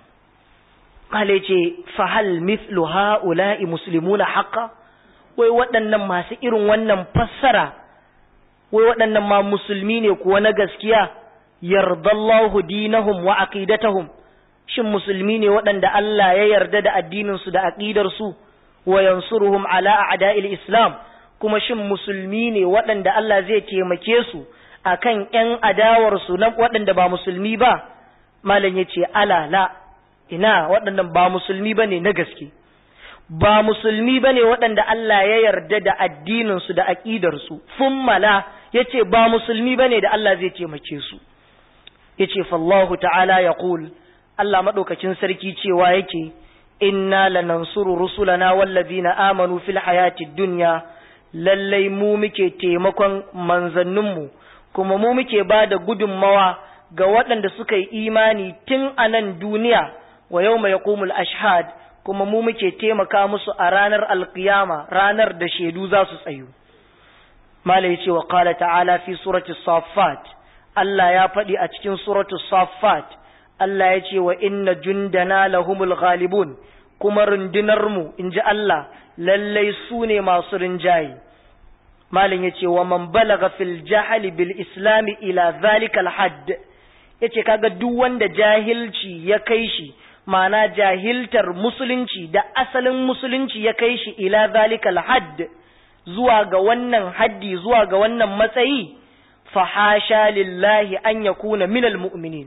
Kale ce, fahal mithlu ha'ula'i muslimuna haƙa, wai waɗannan masu irin wannan fassara, wai waɗannan ma musulmi ne kuwa na gaskiya, yardallahu dinahum wa aqidatahum shin musulmi ne waɗanda Allah ya yarda da addininsu da aƙidarsu, wa yansuruhum ala a'da'il Islam, kuma shin musulmi ne waɗanda Allah zai taimake su akan ‘yan adawarsu na waɗanda ba musulmi ba, malam ya ce, alala. ina waɗannan ba musulmi ba ne na gaske ba musulmi ba ne waɗanda Allah ya yarda da addininsu da aƙidarsu fummala ya ce ba musulmi ba ne da Allah zai taimake su ya ce fallahu ta'ala ya ƙul Allah maɗaukacin sarki cewa yake inna lanansuru rusulana wallazina amanu fil hayati dunya lallai mu muke taimakon manzanninmu kuma mu muke ba da gudunmawa ga waɗanda suka yi imani tun a nan duniya wa yau mai yaƙumul ashhad kuma mu muke taimaka musu a ranar alkiyama ranar da shaidu za su tsayu mala ya ce wa ƙala ta'ala fi suratu safat Allah ya faɗi a cikin suratu safat Allah ya ce wa inna jundana lahumul ghalibun kuma rundunarmu in ji Allah lallai su ne masu rinjaye malin ya ce wa man balaga fil jahali bil islami ila zalikal hadd ya ce kaga duk wanda jahilci ya kai shi ma'ana jahiltar musulunci da asalin musulunci ya kai shi ila zalikal hadd zuwa ga wannan haddi zuwa ga wannan matsayi fa hasha lillahi an yakuna minal mu'minin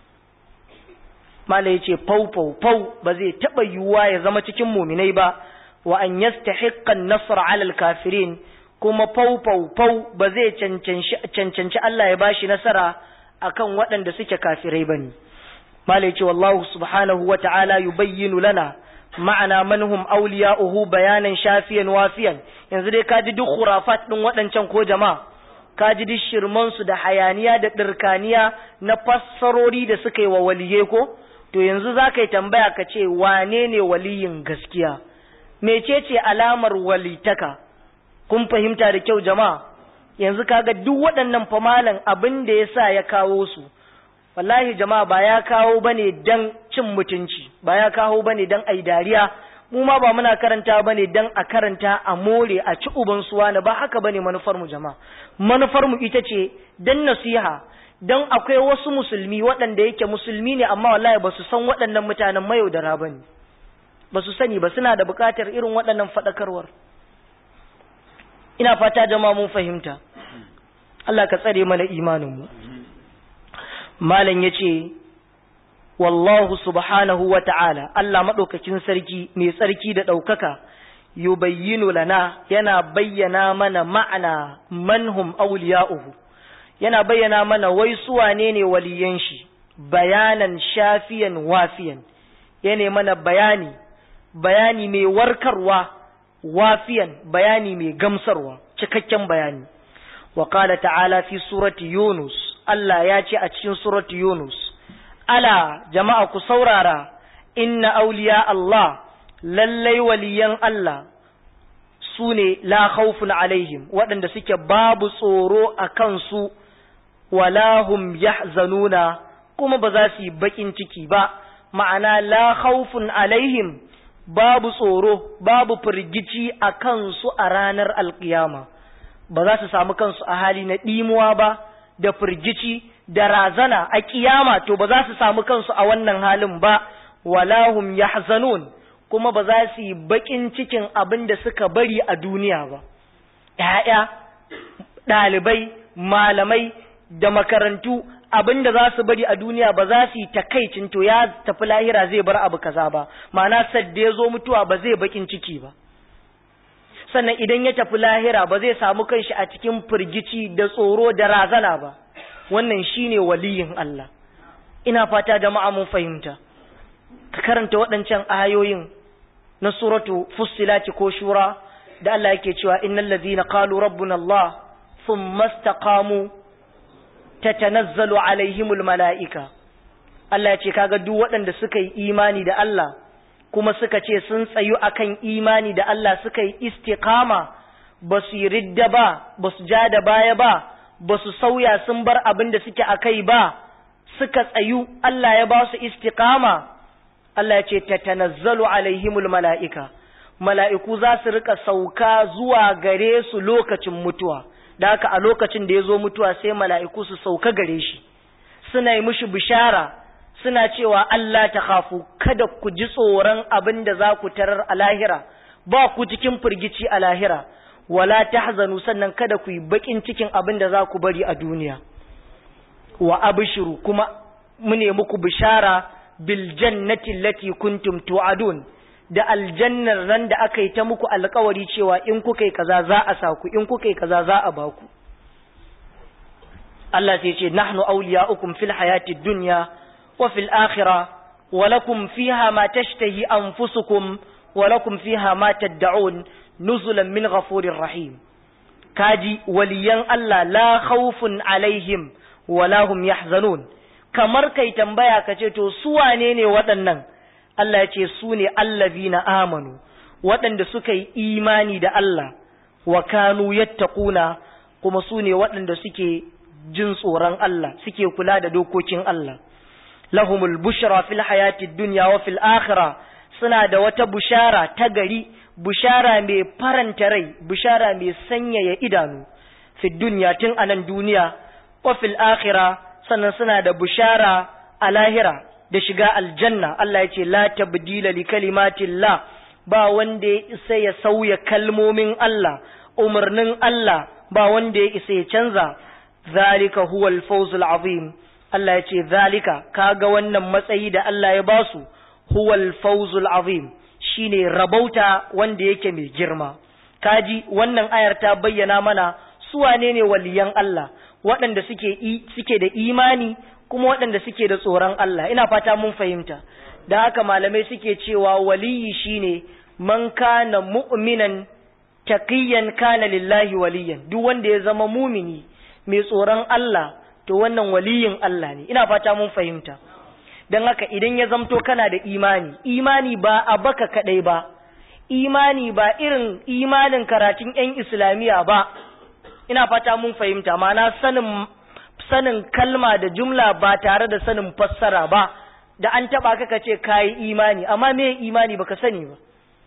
mala yace fau fau fau ba zai taba yiwuwa ya zama cikin mu'minai ba wa an yastahiqqa an-nasr 'ala al-kafirin kuma fau fau fau ba zai cancanci Allah ya bashi nasara akan waɗanda suke kafirai bane mala yace wallahu subhanahu wa ta'ala yubayyinu lana ma'ana manhum awliya'uhu bayanan shafiyan wafiyan yanzu dai ka ji duk khurafat din waɗancan ko jama'a ka ji duk shirman su da hayaniya da dirkaniya na fassarori da suka yi wa waliye ko to yanzu za ka yi tambaya ka ce wane ne waliyin gaskiya mecece alamar walitaka kun fahimta da kyau jama'a yanzu kaga duk waɗannan famalan abin da ya sa ya kawo su wallahi jama'a ba ya kawo bane dan cin mutunci ba ya kawo bane dan ai dariya mu ma ba muna karanta bane dan a karanta a more a ci uban suwa na ba haka bane manufar mu jama'a manufar mu ita ce dan nasiha dan akwai wasu musulmi waɗanda yake musulmi ne amma wallahi ba su san waɗannan mutanen mayaudara bane ba su sani ba suna da buƙatar irin waɗannan faɗakarwar ina fata jama'a mun fahimta Allah ka tsare mana imanin mu malam ya ce wallahu subhanahu wa ta'ala Allah maɗaukakin sarki mai tsarki da ɗaukaka yubayyinu lana yana bayyana mana ma'ana manhum auliya'uhu yana bayyana mana wai suwane ne waliyan shi bayanan shafiyan wafiyan yana mana bayani bayani mai warkarwa wafiyan bayani mai gamsarwa cikakken bayani wa ta'ala fi surati yunus Allah ya ce a cikin suratu Yunus, Ala jama'a ku saurara, inna auliya Allah, lallai waliyan Allah su ne la khawfun alaihim, waɗanda suke babu tsoro a kansu, walahum yahzanuna kuma ba za su yi baƙin ciki ba, ma'ana la khawfun alaihim babu tsoro, babu firgici a kansu a ranar alƙiyama, ba za su samu kansu a hali na ɗimuwa ba. da firgici da razana a kiyama to ba za su samu kansu a wannan halin ba wala hum yahzanun kuma ba za su yi bakin cikin abin da suka bari a duniya ba ‘ya'ya ɗalibai malamai da makarantu abin da za su bari a duniya ba za su yi takaicin to ya tafi lahira zai bar abu kaza ba ma'ana sadda ya zo mutuwa ba zai bakin ciki ba sannan idan ya tafi lahira ba zai samu kanshi a cikin firgici da tsoro da razana ba wannan shine waliyin Allah ina fata jama'a mun fahimta ka karanta waɗancan ayoyin na suratu fussilati ko shura da Allah yake cewa innal ladhina qalu rabbuna Allah thumma istaqamu tatanazzalu alaihimul malaika Allah ya ce kaga duk waɗanda suka yi imani da Allah kuma suka ce sun tsayu akan imani da Allah suka yi istiqama ba su yi ridda ba ba su ja da baya ba ba su sauya sun bar abin da suke akai ba suka tsayu Allah ya ba su istiqama Allah ya ce tatanazzalu alaihimul mala'ika mala'iku za su rika sauka zuwa gare su lokacin mutuwa da haka a lokacin da ya zo mutuwa sai mala'iku su sauka gare shi suna yi mushi bishara suna cewa Allah ta kafu kada ku ji tsoron abin da za ku tarar a lahira ba ku cikin firgici a lahira wala tahzanu sannan kada ku yi bakin cikin abin da za ku bari a duniya wa abshiru kuma mune muku bishara bil jannati allati kuntum tu'adun da aljannar ran da aka yi ta muku alkawari cewa in kuka yi kaza za a sa ku in kuka yi kaza za a ba ku Allah sai ce nahnu awliya'ukum fil hayatid dunya wa fil akhirah wa lakum fiha ma tashtahi anfusukum wa lakum fiha ma tad'un nuzulan min ghafurir rahim kaji waliyan Allah la khawfun alaihim wa la hum yahzanun kamar kai tambaya kace to su wane ne waɗannan Allah ya ce su ne allazina amanu waɗanda suka yi imani da Allah wa kanu yattaquna kuma su ne waɗanda suke jin tsoron Allah suke kula da dokokin Allah lahumul bushra fil hayatid dunya wa fil akhirah suna da wata bushara ta gari bushara mai faranta rai bushara mai sanyaya idanu fi dunya tun anan duniya wa fil akhirah sannan suna da bushara a lahira da shiga aljanna Allah ya ce la tabdila li kalimatillah ba wanda ya isa ya sauya kalmomin Allah umarnin Allah ba wanda ya isa ya canza zalika huwal fawzul azim Allah ya ce zalika kaga wannan matsayi da Allah ya basu huwal fawzul azim shine rabauta wanda yake mai girma kaji wannan ayar ta bayyana mana su wane ne waliyan Allah waɗanda suke suke da imani kuma waɗanda suke da tsoron Allah ina fata mun fahimta da haka malamai suke cewa waliyi shine man kana mu'minan taqiyan kana lillahi waliyan duk wanda ya zama mumini mai tsoron Allah to wannan waliyin Allah ne ina fata mun fahimta dan haka idan ya zamto kana da imani imani ba a baka kadai ba imani ba irin imanin karatun yan islamiya ba ina fata mun fahimta ma'ana sanin sanin kalma da jumla ba tare da sanin fassara ba da an taba ka kace kai imani amma me imani baka sani ba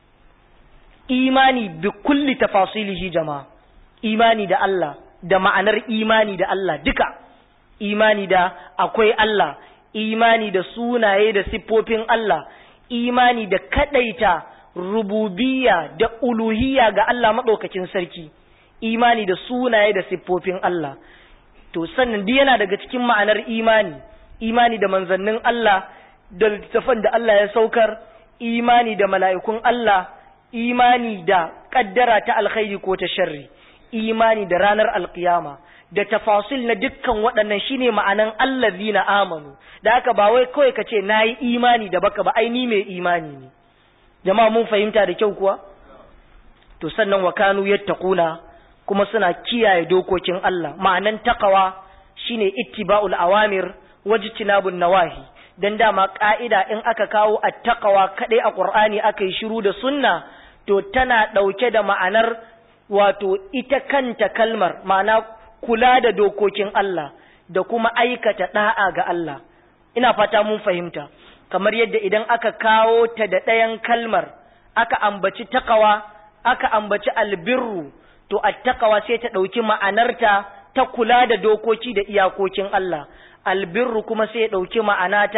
imani bi kulli tafasilihi jama'a imani da Allah da ma'anar imani da Allah duka imani da akwai Allah imani da sunaye da siffofin Allah imani da kadaita rububiyya da uluhiyya ga Allah madaukakin sarki imani da sunaye da siffofin Allah to sannan duk yana daga cikin ma'anar imani imani da manzannin Allah da littafan da Allah ya saukar imani da mala'ikun Allah imani da kaddara ta alkhairi ko ta sharri imani da ranar alkiyama da tafasil na dukkan waɗannan shine ma'anan allazina amanu da haka ba wai kawai ka ce nayi imani da baka ba ai ni mai imani ne jama'a mun fahimta da kyau kuwa to sannan wa kanu yattaquna kuma suna kiyaye dokokin Allah ma'anan taqwa shine ittiba'ul awamir wajtinabun nawahi dan dama ka'ida in aka kawo attaqwa kadai a Qur'ani aka yi shiru da sunna to tana dauke da ma'anar wato ita kanta kalmar ma'ana kula da dokokin Allah da kuma aikata da'a ga Allah ina fata mun fahimta kamar yadda idan aka kawo ta da ɗayan kalmar aka ambaci taqwa aka ambaci albirru to attaqwa sai ta ɗauki ma'anarta ta kula da dokoki da iyakokin Allah albirru kuma sai ya ɗauki ma'anata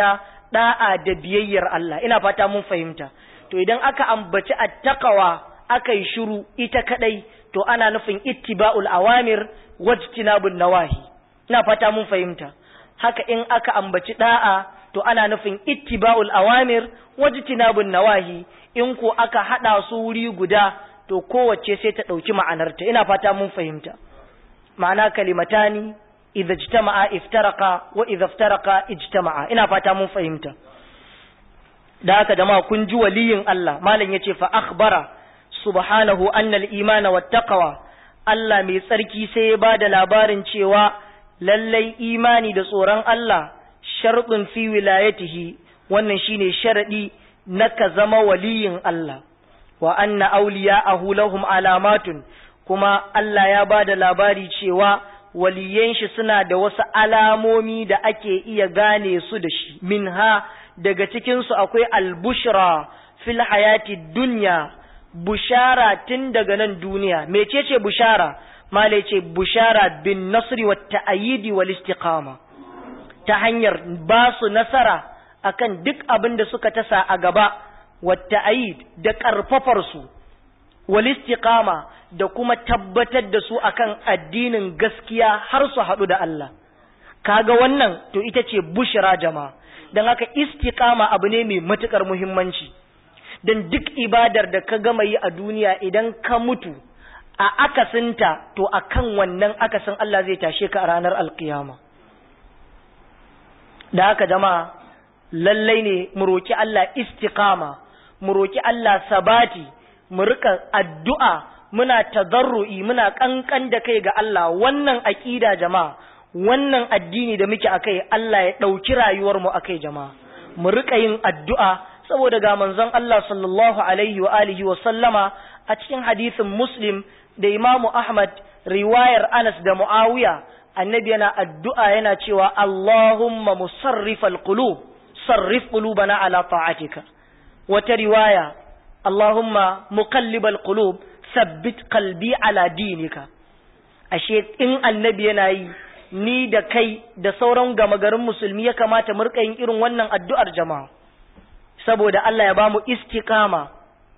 da'a da biyayyar Allah ina fata mun fahimta to idan aka ambaci attaqwa aka yi shiru ita kadai to ana nufin ittiba'ul awamir wajtinabun nawahi ina fata mun fahimta haka in aka ambaci da'a to ana nufin ittiba'ul awamir wajtinabun nawahi in ko aka hada su wuri guda to kowace sai ta dauki ma'anarta ina fata mun fahimta ma'ana kalimatani idza ijtama'a iftaraqa wa idza iftaraqa ijtama'a ina fata mun fahimta da haka jama'a kun ji waliyin Allah malam yace fa akhbara subhanahu anna al-iman wa taqwa Allah mai tsarki sai ya bada labarin cewa lallai imani da tsoron Allah sharɗin fi wilayatihi wannan shine sharadi na ka zama waliyin Allah wa anna awliya'ahu lahum alamatun kuma Allah ya bada labari cewa waliyan shi suna da wasu alamomi da ake iya gane su da shi minha daga cikin su akwai albushra fil hayati dunya bushara tun daga nan duniya mecece bushara malai ce bushara bin nasri wa ta'ayidi wal istiqama ta hanyar ba su nasara akan duk abin da suka tasa a gaba wa ta'ayid da karfafar su wal istiqama da kuma tabbatar da su akan addinin gaskiya har su haɗu da Allah kaga wannan to ita ce bushra jama'a dan haka istiqama abu ne mai matukar muhimmanci dan duk ibadar da ka gama yi a duniya idan ka mutu a akasinta to akan wannan akasin Allah zai tashe ka a ranar alkiyama da haka jama'a lallai ne mu roki Allah istiqama mu roki Allah sabati mu rika addu'a muna tadarru'i muna kankan da kai ga Allah wannan aqida jama'a wannan addini da muke akai Allah ya dauki rayuwar mu akai jama'a mu rika yin addu'a saboda ga manzon Allah sallallahu alaihi wa alihi wa sallama a cikin hadisin Muslim da Imam Ahmad riwayar Anas da Muawiya annabi yana addu'a yana cewa Allahumma musarrifal qulub sarrif qulubana ala ta'atika wata riwaya Allahumma muqallibal qulub sabbit qalbi ala dinika ashe in annabi yana yi ni da kai da sauran gama garin musulmi ya kamata mu rika yin irin wannan addu'ar jama'a saboda Allah ya bamu istiqama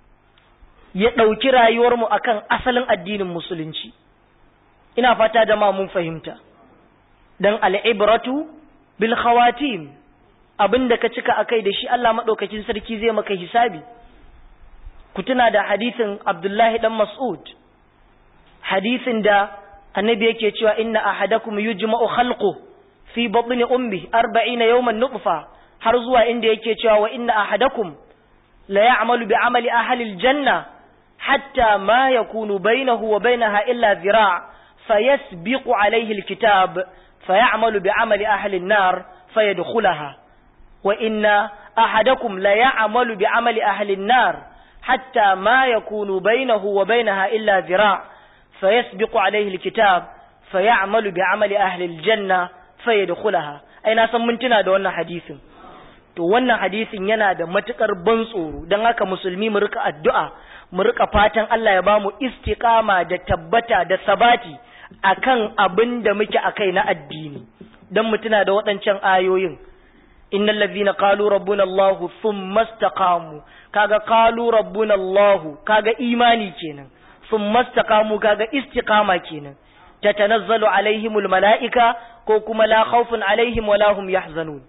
ya ɗauki rayuwarmu akan asalin addinin musulunci ina fata da ma mun fahimta dan al'ibratu bil khawatim abinda ka cika akai da shi Allah madaukakin sarki zai maka hisabi ku tuna da hadisin Abdullahi dan Mas'ud hadisin da annabi yake cewa inna ahadakum yujma'u khalqu fi batni ummi 40 yawman nutfa har zuwa inda yake cewa wa inna ahadakum la ya'malu bi amali ahli aljanna hatta ma yakunu bainahu wa bainaha illa zira' fayasbiqu alayhi alkitab fayamalu bi amali ahli an-nar fayadkhulaha wa inna ahadakum la ya'malu bi amali ahli an-nar hatta ma yakunu bainahu wa bainaha illa zira' fayasbiqu alayhi alkitab fayamalu bi amali ahli aljanna fayadkhulaha ai na san mun tuna da wannan hadisin to wannan hadisin yana da matukar ban tsoro don haka musulmi mu rika addu'a mu rika fatan Allah ya bamu istiqama da tabbata da sabati akan abin da muke akai na addini dan mu tuna da waɗancan ayoyin innal ladhina qalu rabbuna Allah thumma istaqamu kaga qalu rabbuna Allah kaga imani kenan thumma istaqamu kaga istiqama kenan tatanazzalu alaihimul malaika ko kuma la khawfun alaihim wala hum yahzanun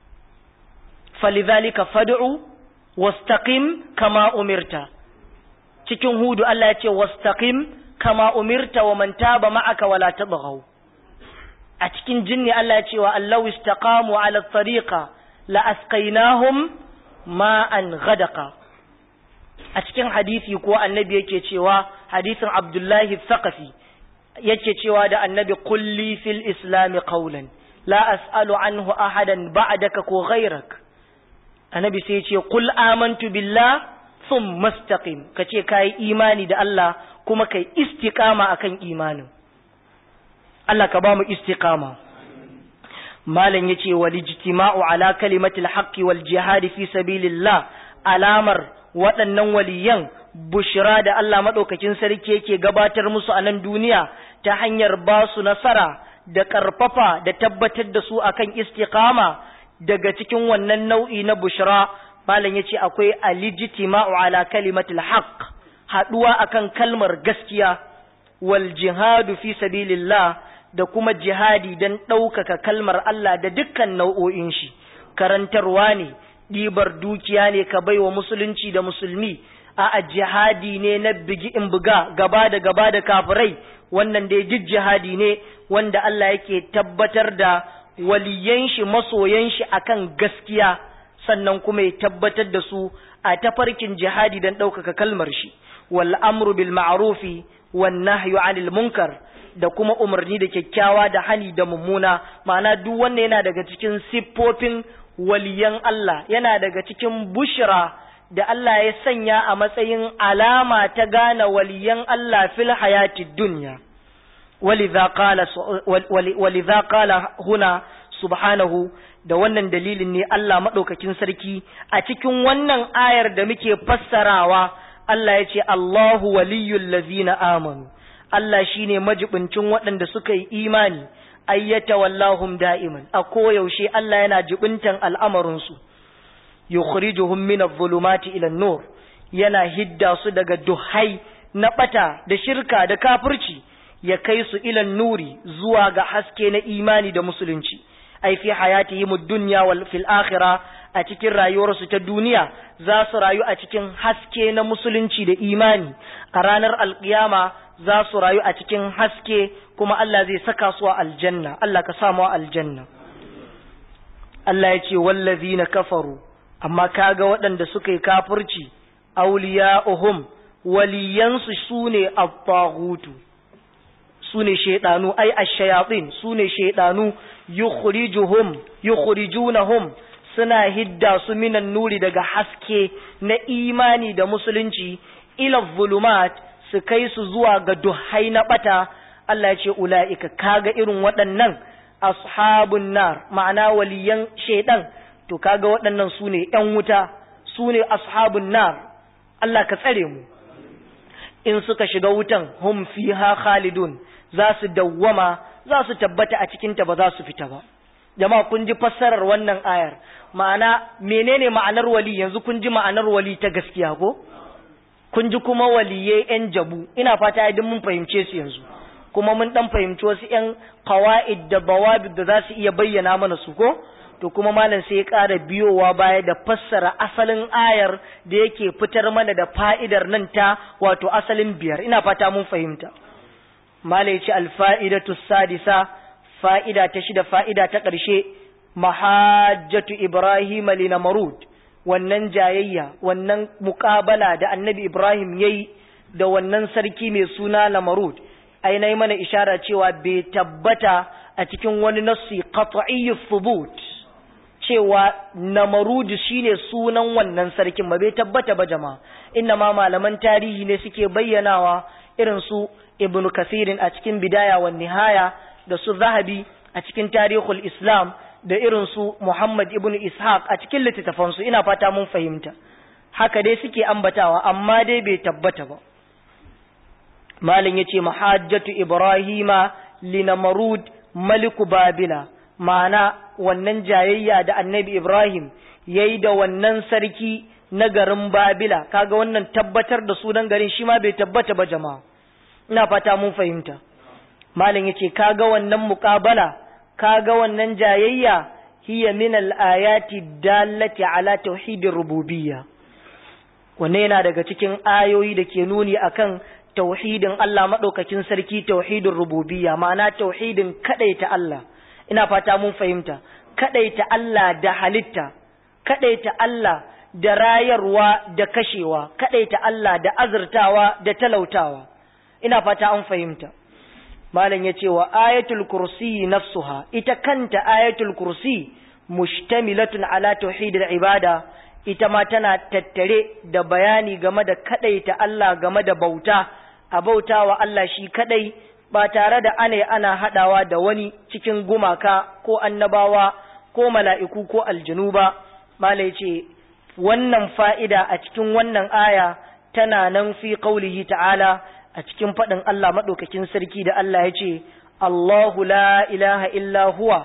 falidhalika fad'u wastaqim kama umirta cikin hudu Allah ya ce wastaqim kama umirta wa man taba ma'aka wala tabghaw a cikin jinni Allah ya ce wa allahu istaqamu ala tariqa la asqainahum ma'an ghadaqa a cikin hadisi ko annabi yake cewa hadisin Abdullahi Thaqafi yake cewa da annabi kulli fil islami qawlan la as'alu anhu ahadan ba'daka ko ghayrak annabi sai ce kul amantu billah sun mastaqim ka ce ka yi imani da Allah kuma kai istiqama akan imanin Allah ka ba mu istiqama malam yace wal ijtima'u ala kalimatil haqqi wal jihad fi sabilillah alamar waɗannan waliyan bushira da Allah madaukakin sarki yake gabatar musu a nan duniya ta hanyar ba su nasara da ƙarfafa da tabbatar da su akan istiqama daga cikin wannan nau'i na bushra malam yace akwai alijtima'u ala kalimatil haqq haduwa akan kalmar gaskiya wal jihadu fi sabilillah da kuma jihadi dan ɗaukaka kalmar Allah da dukkan nau'o'in shi karantarwa ne ɗibar dukiya ne ka baiwa musulunci da musulmi a jihadi ne na bigi in buga gaba da gaba da kafirai wannan dai duk jihadi ne wanda Allah yake tabbatar da waliyan shi masoyan shi akan gaskiya sannan kuma ya tabbatar da su a tafarkin jihadi don ɗaukaka kalmar shi wal amru bil ma'rufi wan nahyu 'anil munkar da kuma umarni da kyakkyawa da hani da mummuna ma'ana duk wanda yana daga cikin siffofin waliyan Allah yana daga cikin bushra da Allah ya sanya a matsayin alama ta gane waliyan Allah fil hayatid dunya ولذا قال ولذا قال هنا subhanahu da wannan dalilin ne Allah maɗaukakin sarki a cikin wannan ayar da muke fassarawa Allah ya ce Allahu waliyyul lazina amanu Allah shine majibincin waɗanda suka yi imani ayyata wallahum da'iman a koyaushe Allah yana jibintan al'amarinsu yukhrijuhum min adh-dhulumati ila an-nur yana hidda su daga duhai na bata da shirka da kafirci ya kai su ilan nuri zuwa ga haske na imani da musulunci ai fi hayatihim ad-dunya wal fil akhirah a cikin rayuwarsu ta duniya za su rayu a cikin haske na musulunci da imani a ranar alkiyama za su rayu a cikin haske kuma Allah zai saka su a aljanna Allah ka samu a aljanna Allah ya ce wallazina kafaru amma kaga waɗanda suka yi kafirci awliya'uhum waliyansu sune at-taghutu sune shaydanu ai ash-shayatin sune shaydanu yukhrijuhum yukhrijunahum suna hidda su minan nuri daga haske na imani da musulunci ila zulumat su kai su zuwa ga duhai na bata Allah ya ce ula'ika kaga irin waɗannan ashabun nar ma'ana waliyan shaidan to kaga waɗannan su ne ‘yan wuta su ne ashabun nar Allah ka tsare mu in suka shiga wutan hum fiha khalidun za su dawwama za su tabbata a cikinta ba za su fita ba jama'a kun ji fassarar wannan ayar ma'ana menene ma'anar wali yanzu kun ji ma'anar wali ta gaskiya ko kun ji kuma waliye yan jabu ina fata idan mun fahimce su yanzu kuma mun dan fahimci wasu yan qawaid da bawabid da za su iya bayyana mana su ko to kuma malam sai ya ƙara biyowa baya da fassara asalin ayar da yake fitar mana da fa'idar nan ta wato asalin biyar ina fata mun fahimta malam ya ce alfa'idatu sadisa fa'ida ta shida fa'ida ta ƙarshe mahajjatu Ibrahim li Namrud wannan jayayya wannan muƙabala da annabi Ibrahim yayi da wannan sarki mai suna Namrud ai nayi mana ishara cewa bai tabbata a cikin wani nassi qat'iyyu thubut cewa Namrud shine sunan wannan sarkin ba bai tabbata ba jama'a inna ma malaman tarihi ne suke bayyanawa irin su Ibn Kathirin a cikin bidaya wa nihaya da su Zahabi a cikin tarihul Islam da irin su Muhammad ibn Ishaq a cikin littattafansu ina fata mun fahimta haka dai suke ambatawa amma dai bai tabbata ba malin yace mahajjatu ibrahima linamrud maliku babila ma'ana wannan jayayya da annabi ibrahim yayi da wannan sarki na garin babila kaga wannan tabbatar da sunan garin shi ma bai tabbata ba jama'a ina fata mun fahimta malin yace kaga wannan muqabala kaga wannan jayayya hiya min al-ayati dallati ala tauhidir rububiyya wannan yana daga cikin ayoyi da ke nuni akan tauhidin Allah madaukakin sarki tauhidin rububiyya ma'ana tauhidin kadaita Allah ina fata mun fahimta kadaita Allah da halitta kadaita Allah da rayarwa da kashewa kadaita Allah da azurtawa da talautawa ina fata an fahimta malam ya ce wa ayatul kursi nafsuha ita kanta ayatul kursi mushtamilatun ala tauhidil ibada ita ma tana tattare da bayani game da kadaita Allah game da bauta a bauta wa Allah shi kadai ba tare da ane ana hadawa da wani cikin gumaka ko annabawa ko mala'iku ko aljinu ba malai ce wannan fa'ida a cikin wannan aya tana nan fi qaulihi ta'ala a cikin faɗin Allah maɗaukakin sarki da Allah ya ce, Allahu la ilaha illa huwa,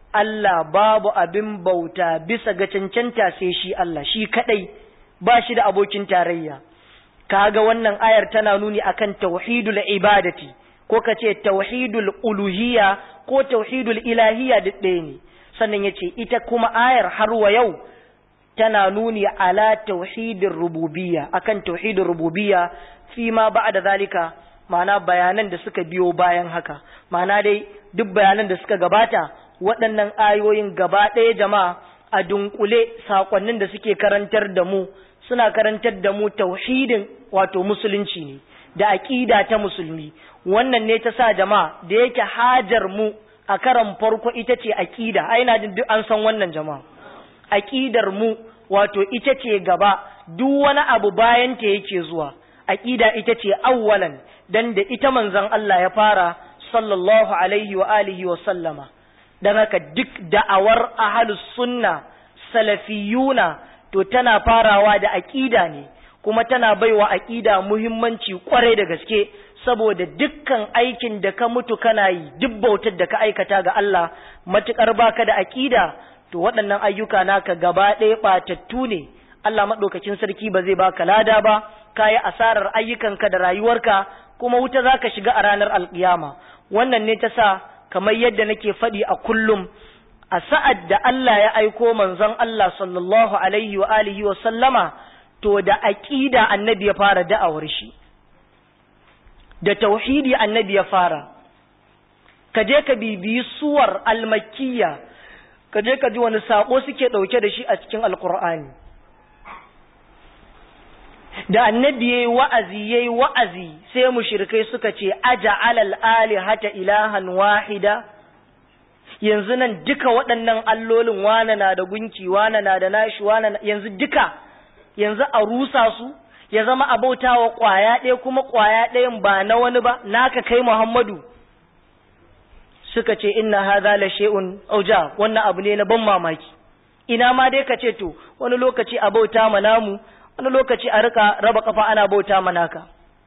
Allah babu abin bauta bisa ga cancanta sai shi Allah shi kadai ba shi da abokin tarayya kaga wannan ayar tana nuni akan tauhidul ibadati ko kace tauhidul uluhiyya ko tauhidul ilahiyya duk ɗaya ne sannan yace ita kuma ayar har wa yau tana nuni ala tauhidir rububiyya akan tauhidir rububiyya fi ma ba'da zalika ma'ana bayanan da suka biyo bayan haka ma'ana dai duk bayanan da suka gabata waɗannan ayoyin gaba ɗaya jama'a a dunkule sakonnin da suke karantar da mu suna karantar da mu tauhidin wato musulunci ne da aqida ta musulmi wannan ne ta sa jama'a da yake hajar mu a karan farko ita ce aqida ai na jin duk an san wannan jama'a aqidar mu wato ita ce gaba duk wani abu bayan ta yake zuwa aqida ita ce awwalan dan da ita manzon Allah ya fara sallallahu alaihi wa alihi wa sallama dan haka duk da'awar ahlus sunna salafiyuna to tana farawa da aqida ne kuma tana baiwa aqida muhimmanci kwarai da gaske saboda dukkan aikin da ka mutu kana yi duk bautar da ka aikata ga Allah matukar baka da aqida to waɗannan ayyuka naka gaba ɗaya ɓatattu ne Allah maɗaukakin sarki ba zai baka lada ba ka yi asarar ayyukanka da rayuwarka kuma wuta za ka shiga a ranar alƙiyama wannan ne ta sa kamar yadda nake faɗi a kullum a sa'ad da Allah ya aiko manzon Allah sallallahu alaihi wa alihi wa sallama to da aƙida annabi ya fara da'awar shi da tauhidi annabi ya fara ka je ka bibiyi suwar almakiyya ka je ka ji wani sako suke ɗauke da shi a cikin alkur'ani da annabi yayi wa'azi yayi wa'azi sai mushrikai suka ce aja alal alihata ilahan wahida yanzu nan duka waɗannan allolin wana na da gunki wana na da nashi wana yanzu duka yanzu a rusa su ya zama abautawa ƙwaya ɗaya kuma ƙwaya ɗayan ba na wani ba naka kai Muhammadu suka ce inna hadha la shay'un auja wannan abu ne na ban mamaki ina ma dai ka ce to wani lokaci a bauta ma namu wani lokaci a rika raba kafa ana bauta ma naka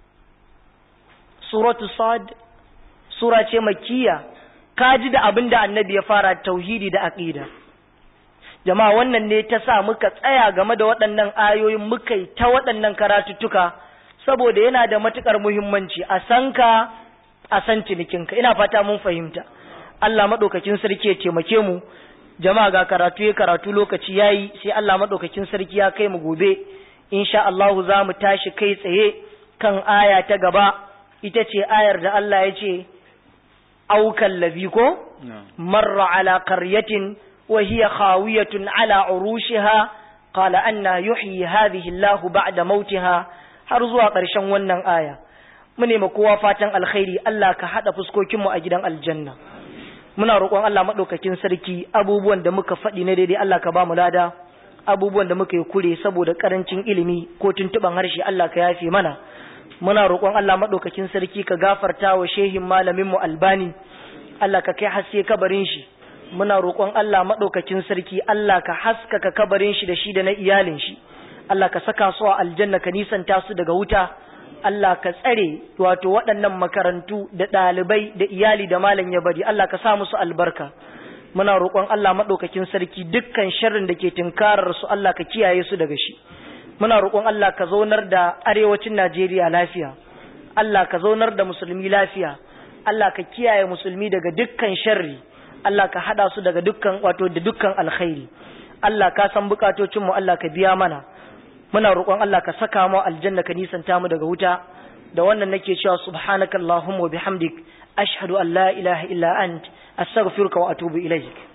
suratu sad sura ce makkiya kaji da abin da annabi ya fara tauhidi da aqida jama'a wannan ne ta sa muka tsaya game da waɗannan ayoyin muka yi ta waɗannan karatuttuka saboda yana da matukar muhimmanci a san ka a san cinikinka ina fata mun fahimta Allah maɗaukakin sarki ya taimake mu jama'a ga karatu ya karatu lokaci yayi sai Allah maɗaukakin sarki ya kai mu gobe insha Allah za mu tashi kai tsaye kan aya ta gaba ita ce ayar da Allah ya ce aukan labi ko marra ala qaryatin wa hiya khawiyatun ala urushiha qala anna yuhyi hadhihi Allah ba'da mautiha har zuwa ƙarshen wannan aya mu nema kowa fatan alkhairi Allah ka hada fuskokinmu a gidan aljanna muna roƙon Allah madaukakin sarki abubuwan da muka faɗi na daidai Allah ka ba mu lada abubuwan da muka yi kure saboda karancin ilimi ko tuntuban harshe Allah ka yafe mana muna roƙon Allah madaukakin sarki ka gafarta wa shehin malamin mu Albani Allah ka kai haske kabarin shi muna roƙon Allah madaukakin sarki Allah ka haskaka kabarin shi da shi da na iyalin shi Allah ka saka su a aljanna ka nisanta su daga wuta Allah ka tsare wato waɗannan makarantu da ɗalibai da iyali da malam ya bari Allah ka sa musu albarka muna roƙon Allah maɗaukakin sarki dukkan sharrin da ke tunkarar su Allah ka kiyaye su daga shi muna roƙon Allah ka zaunar da arewacin Najeriya lafiya Allah ka zaunar da musulmi lafiya Allah ka kiyaye musulmi daga dukkan sharri Allah ka hada su daga dukkan wato da dukkan alkhairi Allah ka san bukatocin mu Allah ka biya mana muna roƙon Allah ka saka mu aljanna ka nisanta mu daga wuta da wannan nake cewa subhanakallahumma wa bihamdik ashhadu an la ilaha illa ant astaghfiruka wa atubu ilaik